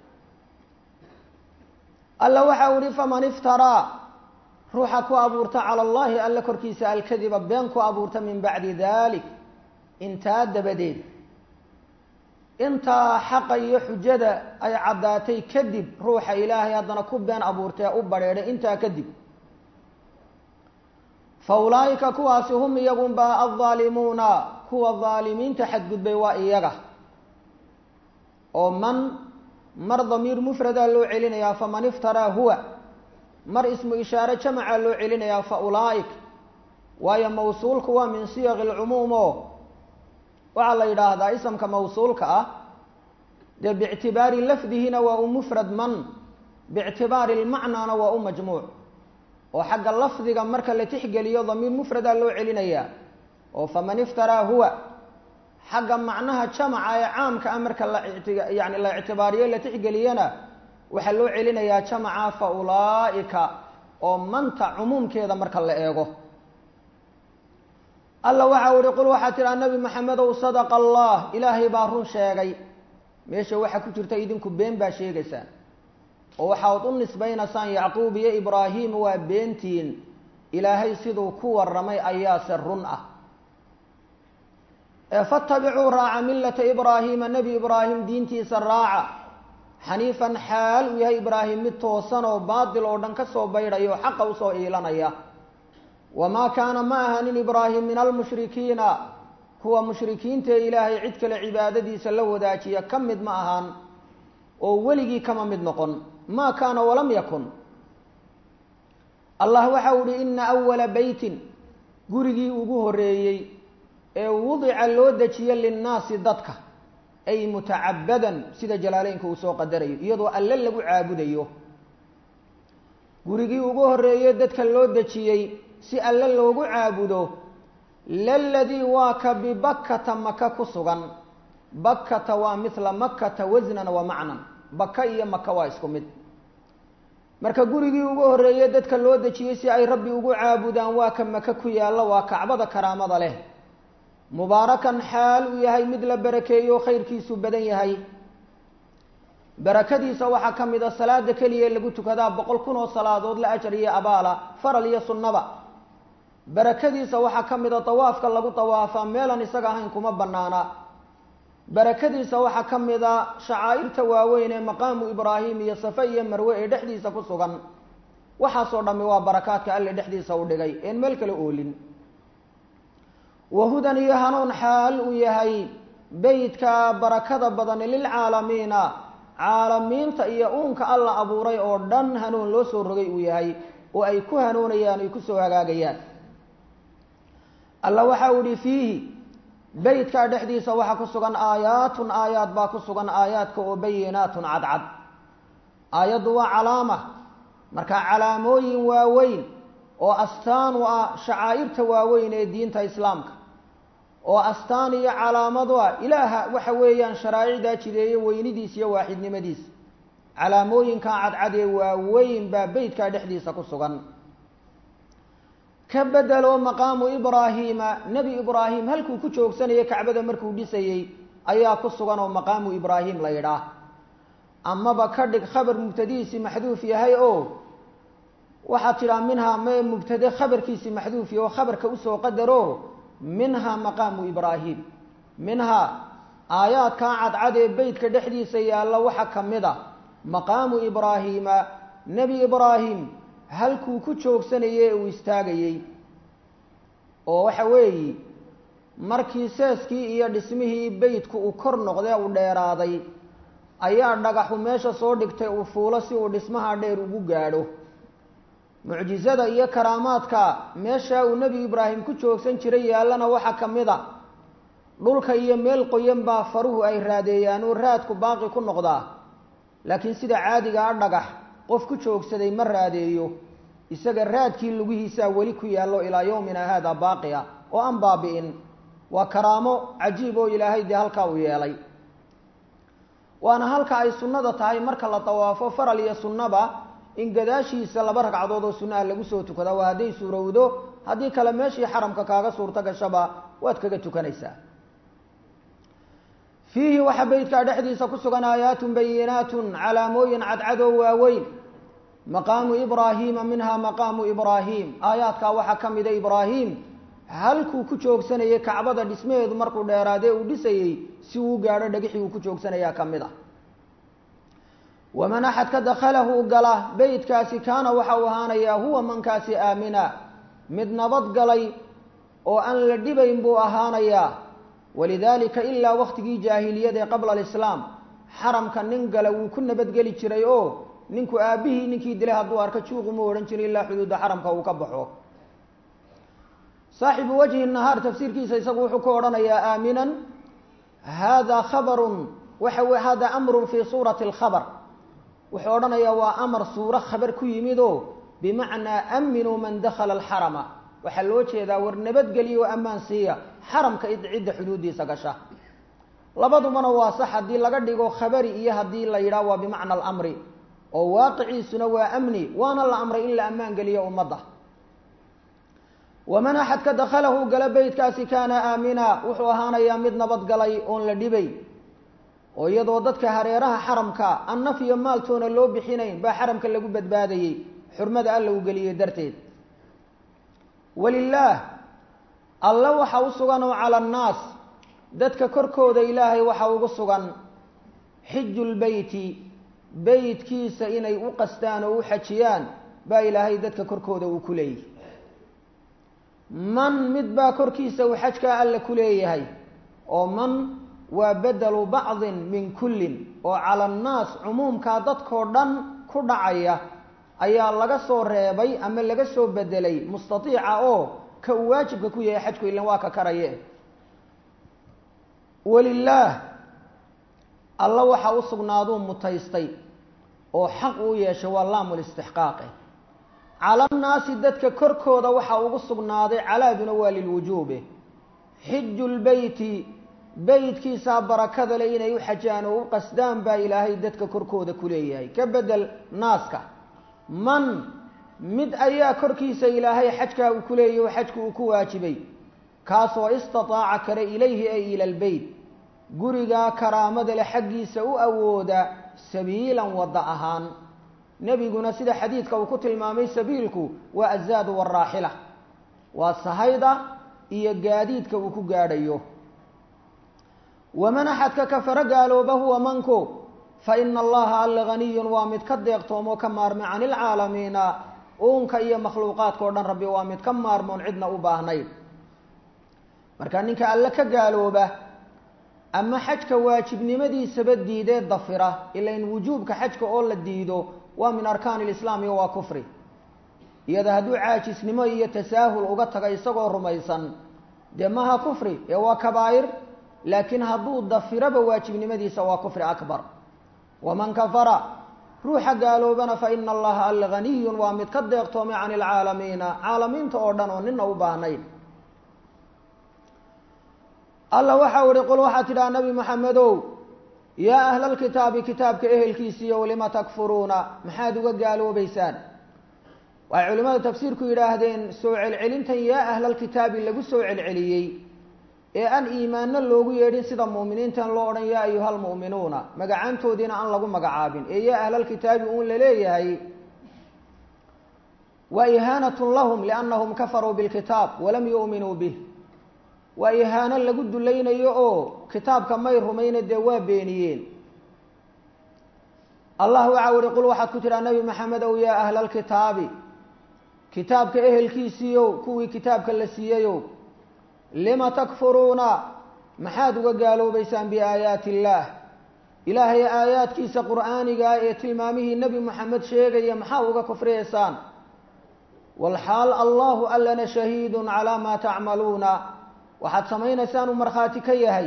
S1: alla waxa u ihi faman iftaraa ruuxa ku abuurta cala allahi alla korkiisa alkadiba been ku abuurta min bacdi dalik intaa dabadeed intaa xaqa iyo xujada ay caddaatay kadib ruuxa ilaahay haddana ku been abuurtee u badheedhay intaa kadib fa ulaa'ika kuwaasi hum iyagunba aldaalimuuna kuwa daalimiinta xadgudbay waa iyaga oo man mar damiir mufradaa loo celinayaa faman iftaraa huwa mar ismu ishaare jamacaa loo celinayaa fa ulaa'ik waayo mawsuulku waa min siyaqi lcumuum oo waxaa la yidhaahdaa isamka mawsuulka ah dee biictibaari lafdihina waa u mufrad man biictibaari lmacnaana waa u majmuuc oo xagga lafdiga marka la tixgeliyo damiir mufradaa loo celinayaa oo faman iftaraa huwa xagga macnaha jamaca ee caamka ah marka la yani la ictibaariyo la tixgeliyana waxaa loo celinayaa jamaca fa ulaa'ika oo manta cumuumkeeda marka la eego alla waxa uhi qul waxaa tidhaha nabi maxamedow sadaqa allah ilaahay baa run sheegay meesha waxaa ku jirta idinku been baa sheegaysaan oo waxaad u nisbaynaysaan yacquub iyo ibraahim waa beentiin ilaahay siduu ku warramay ayaase run ah fatabicuu raaca millata ibraahiima nebi ibraahim diintiisa raaca xaniifan xaal uu yahay ibraahim mid toosan oo baatil oo dhan ka soo baydhaya oo xaqa usoo iilanaya wamaa kaana ma ahanin ibraahim min almushrikiina kuwa mushrikiinta ee ilaahay cid kale cibaadadiisa la wadaajiya ka mid ma ahaan oo weligii kama mid noqon maa kaana walam yakun allah waxa u ihi ina awala beytin gurigii ugu horeeyey ee wudica loo dejiyo linnaasi dadka ay mutacabadan sida jalaaleynka uu soo qadarayo iyadoo alle lagu caabudayo gurigii ugu horreeyey dadka loo dejiyey si alle loogu caabudo laladii waa ka bibakkata maka ku sugan bakkata waa mithla makkata wasnan wa macnan baka iyo maka waa isku mid marka gurigii ugu horreeyey dadka loo dejiyey si ay rabbi ugu caabudaan waa ka maka ku yaalla waa kacbada karaamada leh mubaarakan xaal uu yahay mid la barakeeyo khayrkiisu badan yahay barakadiisa waxaa ka mid a salaada keliya lagu tukadaa boqol kun oo salaadood la ajar iyo abaala faral iyo sunnaba barakadiisa waxaa ka mid a dawaafka lagu dawaafaa meelan isaga ahayn kuma banaana barakadiisa waxaa ka mid a shacaa'irta waaweyn ee maqaamu ibraahim iyo safe iyo marwe ee dhexdiisa ku sugan waxaasoo dhammi waa barakaadka alle dhexdiisa u dhigay een meel kale oolin wahudan iyo hanuun xaal uu yahay beytka barakada badani lilcaalamiina caalamiinta iyo uunka alla abuuray oo dhan hanuun loo soo rogay uu yahay oo ay ku hanuunayaan ay kusoo hagaagayaan alla waxa uu ihi fiihi beytkaa dhexdiisa waxaa ku sugan aayaatun aayaad baa ku sugan aayaadka oo bayinaatun cadcad aayaddu waa calaama markaa calaamooyin waaweyn oo astaan u ah shacaa'irta waaweyn ee diinta islaamka oo astaan iyo calaamadu ah ilaaha waxa weeyaan sharaa'icdaa jideeye weynidiis iyo waaxidnimadiis calaamooyinkaa cadcad ee waaweyn baa beytkaa dhexdiisa ku sugan ka bedelo maqaamu ibraahiima nebi ibraahim halkuu ku joogsanayay kacbada markuu dhisayey ayaa ku sugan oo maqaamu ibraahim la yidhaah amaba ka dhig khabar mubtadihiisi maxduuf yahay oo waxaad tidhaha minhaa me mubtade khabarkiisi maxduufi oo khabarka usoo qadaro minhaa maqaamu ibraahim minhaa aayaadkaa cadcad ee beytka dhexdiisa yaalla waxaa ka mid a maqaamu ibraahiima nebi ibraahim halkuu ku joogsanayey uu istaagayey oo waxa weeyi markii seeskii iyo dhismihii beytku uu kor noqdee uu dheeraaday ayaa dhagaxu meesha soo dhigtay uu fuulo si uu dhismaha dheer ugu gaadho mucjizada iyo karaamaadka meeshaa uu nebi ibraahim ku joogsan jiray yaallana waxaa ka mid a dhulka iyo meel qoyan baa faruhu ay raadeeyaan oo raadku baaqi ku noqdaa laakiin sida caadiga a dhagax qof ku joogsaday ma raadeeyo isaga raadkii lugihiisaa weli ku yaallo ilaa yowmina haada baaqi ah oo aan baabi'in waa karaamo cajiib oo ilaahay dee halkaa uu yeelay waana halka ay sunnada tahay marka la dawaafo faral iyo sunnaba in gadaashiisa laba ragcadood oo sunnaha lagu soo tukada waa hadday suurowdo haddii kale meeshii xaramka kaaga suurto gashaba waad kaga tukanaysaa fiihi waxaa beytkaa dhexdiisa ku sugan aayaatun bayinaatun calaamooyin cadcadoo waaweyn maqaamu ibraahiima minhaa maqaamu ibraahim aayaadkaa waxaa ka mida ibraahim halkuu ku joogsanayay kacbada dhismaheedu markuu dheeraadee uu dhisayey si uu gaadho dhagixii uu ku joogsanayaa ka mid a waman axadka dakhalahu gala beytkaasi kaana waxa uu ahaanayaa huwa mankaasi aamina mid nabad galay oo aan la dhibayn buu ahaanayaa walidaalika ilaa waktigii jaahiliyada ee qabla alislaam xaramka nin gala wuu ku nabadgeli jiray oo ninku aabbihii ninkii dilay hadduu arko juuquma odhan jiray ilaa xuduudda xaramka uu ka baxo saaxibu wajhi nahaar tafsiirkiisa isagu wuxuu ku odhanayaa aaminan hada khabarun waxa w hada amrun fii suurati alkhabar wuxuu odhanayaa waa amar suuro khabar ku yimid oo bimacnaa aaminuu man dakhala alxarama waxaa loo jeedaa war nabadgeliya oo ammaan siiya xaramka cidda xuduuddiisa gasha labadubana waa sax haddii laga dhigo khabari iyo haddii la yidhaah waa bimacna alamri oo waaqiciisuna waa amni waana la amray in la ammaan geliyo ummadda waman axadka dakhalahu gala beytkaasi kaana aamina wuxuu ahaanayaa mid nabadgalay oon la dhibay oo iyadoo dadka hareeraha xaramka an naf iyo maaltoona loo bixinayn baa xaramka lagu badbaadayey xurmada alla uu geliyey darteed walilaah alla waxa u sugan oo cala annaas dadka korkooda ilaahay waxa ugu sugan xiju lbeyti beytkiisa inay u qastaan oo u xajiyaan baa ilaahay dadka korkooda uu ku leeyahy man mid baa korkiisa uu xajkaa alla ku leeyahay oo man waa bedelu bacdin min kullin oo cala annaas cumuumkaa dadkoo dhan ku dhacaya ayaa laga soo reebay ama laga soo bedelay mustatiica oo ka uu waajibka ku yahay xajku ilan waa ka karaye walilaah alla waxa u sugnaaduu mutaystay oo xaq uu yeeshay waa laamulistixqaaqe calannaasi dadka korkooda waxaa ugu sugnaaday calaaduna waa lilwujuube xiju lbeyti beytkiisaa barakada le inay u xajaan oo u qasdaan baa ilaahay dadka korkooda ku leeyahay ka bedel naaska man mid ayaa korkiisa ilaahay xajkaa uu ku leeyahy oo xajku uu ku waajibay kaasoo istataaca kale ilayhi ay ila lbeyt gurigaa karaamada le xaggiisa u awooda sabiilan wadda ahaan nebiguna sida xadiidka uu ku tilmaamay sabiilku waa azaadu waraaxila waa sahayda iyo gaadiidka uu ku gaadhayo waman axadka kafaro gaalooba huwa manku fa ina allaha alla haniyun waa mid ka deeqtoomoo ka maarmay cani ilcaalamiina uunka iyo makhluuqaadka o dhan rabbi waa mid ka maarmoon cidna u baahnayn marka ninka alle ka gaalooba ama xajka waajibnimadiisaba diidee dafira ilain wujuubka xajka oo la diido waa min arkaani lislaam iyo waa kufri iyada hadduu caajisnimo iyo tasaahul uga taga isagoo rumaysan dee maha kufri ee waa kabaa'ir laakiin hadduu dafiraba waajibnimadiisa waa kufri akbar waman kafara ruuxa gaaloobana fa ina allaha alla haniyun waa mid ka deeqtoomay cani ilcaalamiina caalamiinta oo dhan oo nina u baahnayn alla waxau ihi qul waxaad tidhaha nabi maxamedow yaa ahla alkitaabi kitaabka ehelkiisiiyo lima takfuruuna maxaad uga gaaloobeysaan waxay culimmadu tafsiirku yidhaahdeen soo celcelintan yaa ahlalkitaabi lagu soo celceliyey ee aan iimaanno loogu yeedhin sida mu'miniintan loo odhan yaa ayuha almu'minuuna magacaantoodiina aan lagu magacaabin ee yaa ahlalkitaabi uun laleeyahay waa ihaanatun lahum liannahum kafaruu bilkitaab walam yu'minuu bih waa ihaano lagu dulaynayo oo kitaabka may rumayna dee waa beeniyeen allah waxau ihi qul waxaad ku tidhaha nabi maxamed ow yaa ahla alkitaabi kitaabka ehelkiisiiyow kuwii kitaabka la siiyeyow lima takfuruuna maxaad uga gaaloobeysaan biaayaati illaah ilaahay aayaadkiisa qur'aanigaa ee tilmaamihii nebi moxamed sheegaya maxaa uga kufriyeysaan walxaal allahu allana shahiidun calaa maa tacmaluuna waxaad samaynaysaan uu markhaati ka yahay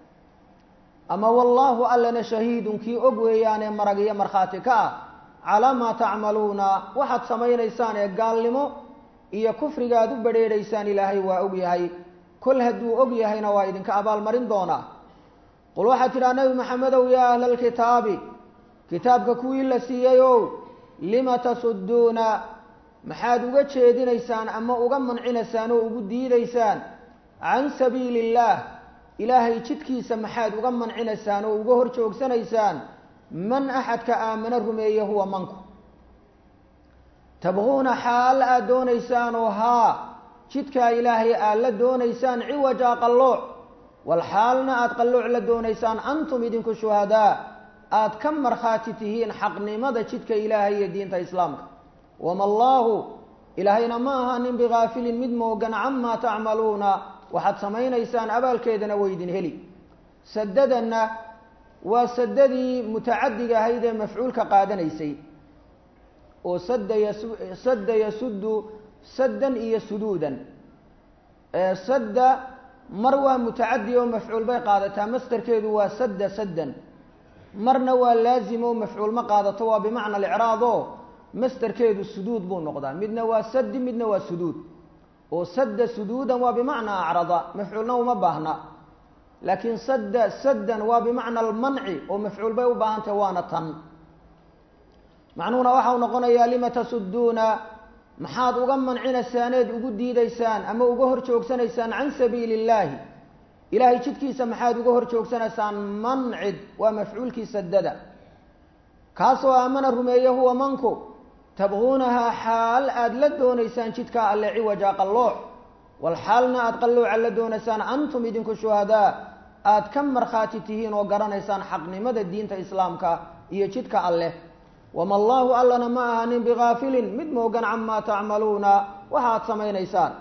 S1: ama wallaahu allana shahiidun kii og weeyaanee marag iyo markhaati ka ah calaa maa tacmaluuna waxaad samaynaysaan ee gaalnimo iyo kufriga aad u badrheedhaysaan ilaahay waa og yahay kol hadduu og yahayna waa idinka abaalmarin doonaa qul waxaad tidhaha nebi maxamedow yaa ahla alkitaabi kitaabka kuwii la siiyeyow lima tasudduuna maxaad uga jeedinaysaan ama uga mancinaysaan oo ugu diidaysaan can sabiili illaah ilaahay jidkiisa maxaad uga mancinaysaan oo uga hor joogsanaysaan man axadka aamano rumeeye huwa manku tabquuna xaal aad doonaysaan oo haa jidkaa ilaahay aad la doonaysaan ciwaja qallooc wal xaalna aad qallooc la doonaysaan antum idinku shuhadaa aad ka markhaati tihiin xaqnimada jidka ilaahay iyo diinta islaamka wama allaahu ilaahayna ma aha nin bikaafilin mid moogan camaa tacmaluuna waxaad samaynaysaan abaalkeedana waydin heli sadadanna waa sadadii mutacadiga ahayd ee mafcuulka qaadanaysay oo sada yasu sadda yasuddu saddan iyo suduudan sadda mar waa mutacadi oo mafcuul bay qaadataa mastarkeedu waa sadda saddan marna waa laazim oo mafcuul ma qaadato waa bimacna alicraad oo mastarkeedu suduud buu noqdaa midna waa sadi midna waa suduud oo sadda suduudan waa bimacnaa acrada mafcuulna uma baahna laakiin sadda saddan waa bimacna almanci oo mafcuul bay u baahantahy waana tan macnuhuna waxau noqonayaa lima tasudduuna maxaad uga mancinaysaaned ugu diidaysaan ama uga hor joogsanaysaan can sabiili illaahi ilaahay jidkiisa maxaad uga hor joogsanaysaan mancid waa mafcuulkii sadada kaasoo aamana rumeeye huwa manku tabquunahaa xaal aada la doonaysaan jidkaa alle ciwaja qallooc wal xaalna aada qallooca la doonaysaan antum idinku shuhadaa aada ka markhaati tihiin oo garanaysaan xaqnimada diinta islaamka iyo jidka alleh wama allaahu allana ma ahanin bikaafilin mid moogan camaa tacmaluuna waxaad samaynaysaan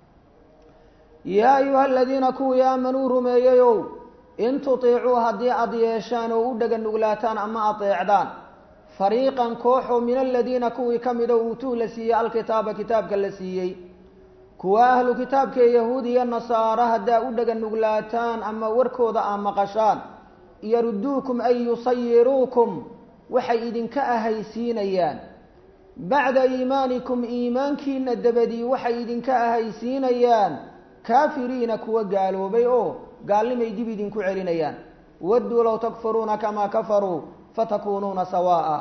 S1: yaa ayuha aladiina kuwii aamanuu rumeeyeyow in tutiicuu haddii aad yeeshaan oo u dhega nuglaataan ama adeecdaan fariiqan kooxoo min aladiina kuwii ka mida uutuu la siiyey alkitaaba kitaabka la siiyey kuwa ahlu kitaabkaee yahuud iyo nasaara haddaa u dhega nuglaataan ama warkooda aa maqashaan yaruduukum ay yusayiruukum waxay idinka ahaysiinayaan bacda iimaanikum iimaankiina dabadii waxay idinka ahaysiinayaan kaafiriina kuwa gaaloobay oo gaalnimay dib idinku celinayaan wadduu low takfuruuna kamaa kafaruu fatakuunuuna sawaa'a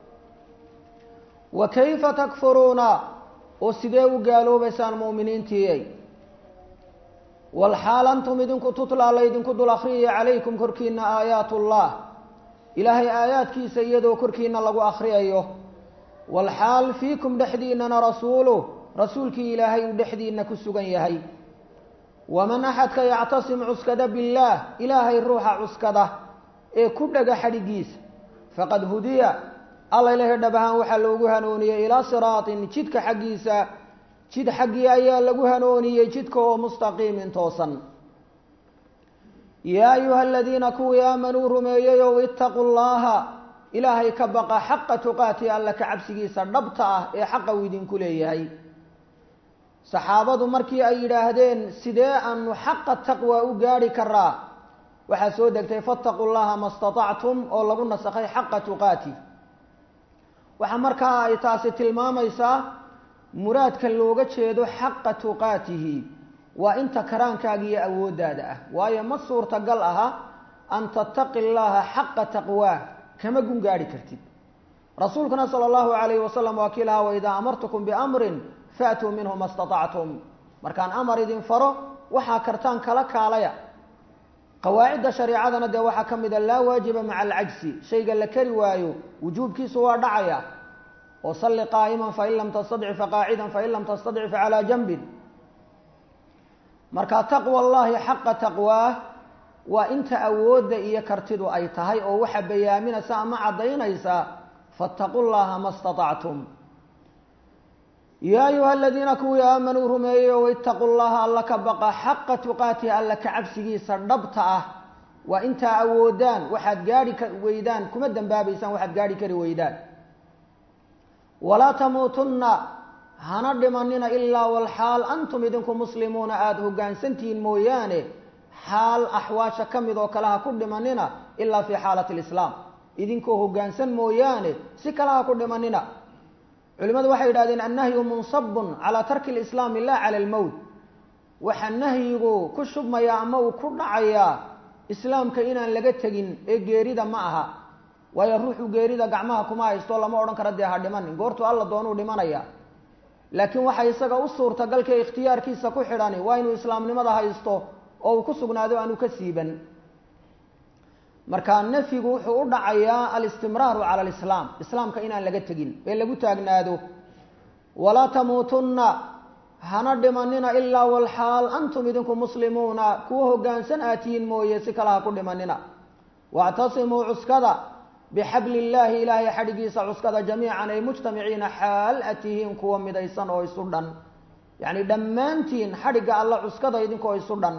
S1: wa kayfa takfuruuna oo sidee u gaaloobaysaan mu'miniintiiyay walxaal antum idinku tutlaa laydinku dul akhriyaya calaykum korkiina aayaat ullah ilaahay aayaadkiisa iyadoo korkiina lagu akhriyayo walxaal fiikum dhexdiinana rasuuluh rasuulkii ilaahay uu dhexdiina ku sugan yahay waman axadka yactasim cuskada billaah ilaahay ruuxa cuskada ee ku dhega xadhigiisa faqad hudiya alla ilahay dhab ahaan waxaa loogu hanuuniyey ilaa siraatin jidka xaggiisa jid xaggii ayaa lagu hanuuniyey jidka oo mustaqiimin toosan yaa ayuha aladiina kuwii aamanuu rumeeyeyow itaquu llaha ilaahay ka baqa xaqa tuqaati alla ka cabsigiisa dhabta ah ee xaqa uu idinku leeyahay saxaabadu markii ay yidhaahdeen sidee aanu xaqa taqwa u gaadhi karaa waxaa soo degtay fattaquu llaha ma statactum oo lagu nasakhay xaqa tuqaati waxaa markaa ay taasi tilmaamaysaa muraadka looga jeedo xaqa tuqaatihi waa inta karaankaaga iyo awooddaada ah waayo ma suurtagal aha an tattaqi llaha xaqa taqwaah kama gun gaadhi kartid rasuulkuna sala allahu calayhi wasalam waa kii lahaa waidaa amartukum biamrin faatuu minhu ma statactum markaan amar idin faro waxaa kartaan kala kaalaya qawaacidda shareicadana dee waxaa ka mid a laa waajiba maca alcajsi shayga la kari waayo wujuubkiisu waa dhacaya oo salli qaa'iman fain lam tastadci faqaacidan fain lam tastadci facalaa janbin marka taqwa allahi xaqa taqwaah waa inta awoodda iyo kartidu ay tahay oo waxa bayaaminaysa ama caddaynaysa fattaqu llaha ma statactum yaa ayuha aladiina kuwii aamanuu rumeeyey oo itaquu llaha alla ka baqa xaqa tuqaatihi alla ka cabsigiisa dhabta ah waa intaa awoodaan waxaad gaadhi ka weydaan kuma dembaabaysaan waxaad gaadhi kari weydaan walaa tamuutunna hana dhimanina ilaa walxaal antum idinku muslimuuna aada hoggaansantihiin mooyaane xaal axwaasha ka mid oo kale ha ku dhimanina ilaa fii xaalati lislaam idinkoo hoggaansan mooyaane si kale ha ku dhimanina culimadu waxay yidhahdeen annahyu munsabun calaa tarki lislaami laa cala almowt waxaa nahyigu ku shubmayaa ama uu ku dhacayaa islaamka inaan laga tegin ee geerida ma aha waayo ruuxu geerida gacmaha kuma haysto lama odhan karo dee ha dhimanin goortuu alla doonuu dhimanaya laakiin waxaa isaga u suurtagalka ikhtiyaarkiisa ku xidhani waa inuu islaamnimada haysto oo uu ku sugnaado aanu ka siiban marka nafyigu wuxuu u dhacayaa alistimraaru cala alislaam islaamka inaan laga tegin ee lagu taagnaado walaa tamuutunna hana dhimanina ilaa walxaal antum idinku muslimuuna kuwa hoggaansan aatihiin mooye si kale ha ku dhimanina wactasimuu cuskada bixabli illaahi ilaahay xadhigiisa cuskada jamiican ay mujtamiciina xaal a tihiin kuwa midaysan oo isu dhan yacni dhammaantiin xadhigga alla cuskada idinkoo isu dhan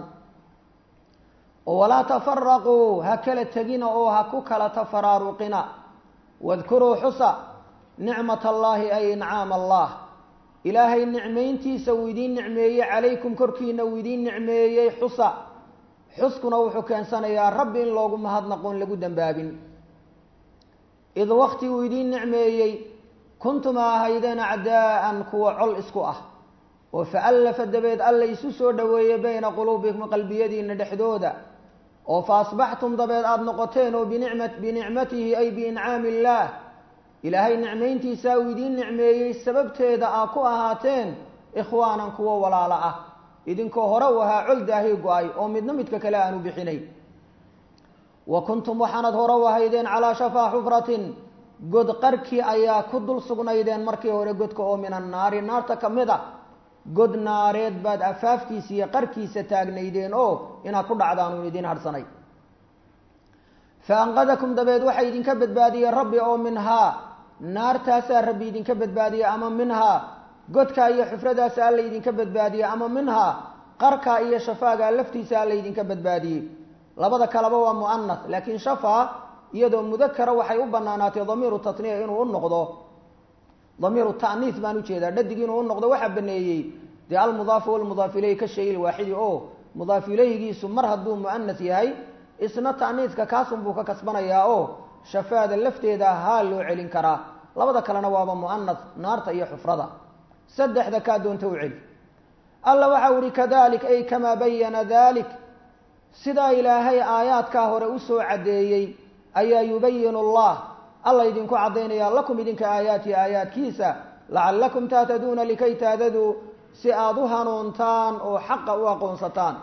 S1: walaa tafaraquu ha kala tegina oo ha ku kala tafaraaruqina wadkuruu xusa nicmat allaahi ay incaam allah ilaahay nicmayntiisa uu idiin nicmeeyey calaykum korkiina uu idiin nicmeeyey xusa xuskuna wuxuu keensanayaa rabbi in loogu mahadnaqoon lagu dembaabin id wakti uu idiin nicmeeyey kuntuma ahaydeen acdaa'an kuwa col isku ah oo faallafa dabeed alla isu soo dhoweeyey bayna quluubikum qalbiyadiina dhexdooda oo fa asbaxtum dabeed aada noqoteen oo binicma binicmatihi ay biincaami illaah ilaahay nicmayntiisaa uu idiin nicmeeyey sababteeda aa ku ahaateen ikhwaanan kuwo walaalo ah idinkoo hore u ahaa col daahii go-ay oo midna midka kale aanu bixinay wa kuntum waxaanad hore u ahaydeen calaa shafaa xufratin god qarkii ayaa ku dul sugnaydeen markii hore godka oo min annaari naarta ka mid a god naareed baad afaafkiisa iyo qarkiisa taagnaydeen oo inaad ku dhacdaan uun idiin hadhsanay fa anqadakum dabeed waxaa idinka badbaadiyey rabbi oo minhaa naartaasaa rabbi idinka badbaadiyey ama minhaa godkaa iyo xufradaasa alla idinka badbaadiyey ama minhaa qarkaa iyo shafaagaa laftiisa alla idinka badbaadiyey labada kaleba waa mu'anas laakiin shafaa iyadoo mudakara waxay u banaanaatay damiiru tatniya inuu u noqdo damiiru ta'niis baan ujeedaa dhadig inuu u noqdo waxaa baneeyey dee almudaafu walmudaaf ilayhi ka shay ilwaaxidi oo mudaaf ilayhigiisu mar hadduu mu'anas yahay isna ta'niiska kaasun buu ka kasbanayaa oo shafaada lafteeda haa loo celin karaa labada kalena waaba mu'anas naarta iyo xufrada saddexda kaa doonta u celi alla waxau ihi kadalik ay kamaa bayana dalik sidaa ilaahay aayaadkaa hore usoo caddeeyey ayaa yubayinu allah alla idinku caddaynaya lakum idinka aayaati aayaadkiisa lacallakum tahtaduuna likay tahtaduu si aada u hanuuntaan oo xaqa u aqoonsataan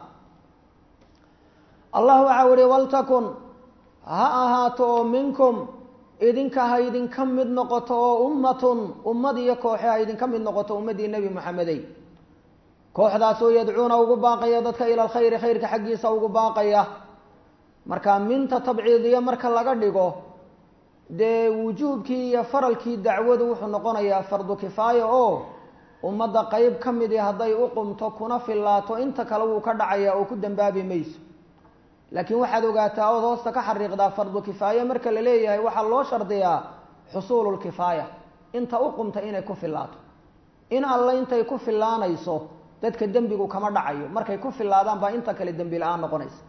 S1: allah waxau ihi waltakun ha ahaato oo minkum idinka ha idinka mid noqoto oo ummatun ummad iyo kooxe ha idinka mid noqoto ummaddii nebi moxamedey kooxdaasoo yadcuuna ugu baaqaya dadka ila alkhayri khayrka xaggiisa ugu baaqaya marka minta tabciidiya marka laga dhigo dee wujuubkii iyo faralkii dacwadu wuxuu noqonayaa fardu kifaaya oo ummadda qeyb ka midi hadday u qumto kuna fillaato inta kale wuu ka dhacaya oo ku dambaabi mayso laakiin waxaad ogaataa ood hoosta ka xariiqdaa fardu kifaaya marka la leeyahay waxaa loo shardiyaa xusuululkifaaya inta u qumta inay ku fillaato in alle intay ku fillaanayso dadka dembigu kama dhacayo markay ku fillaadaan baa inta kale dembi la-aan noqonaysa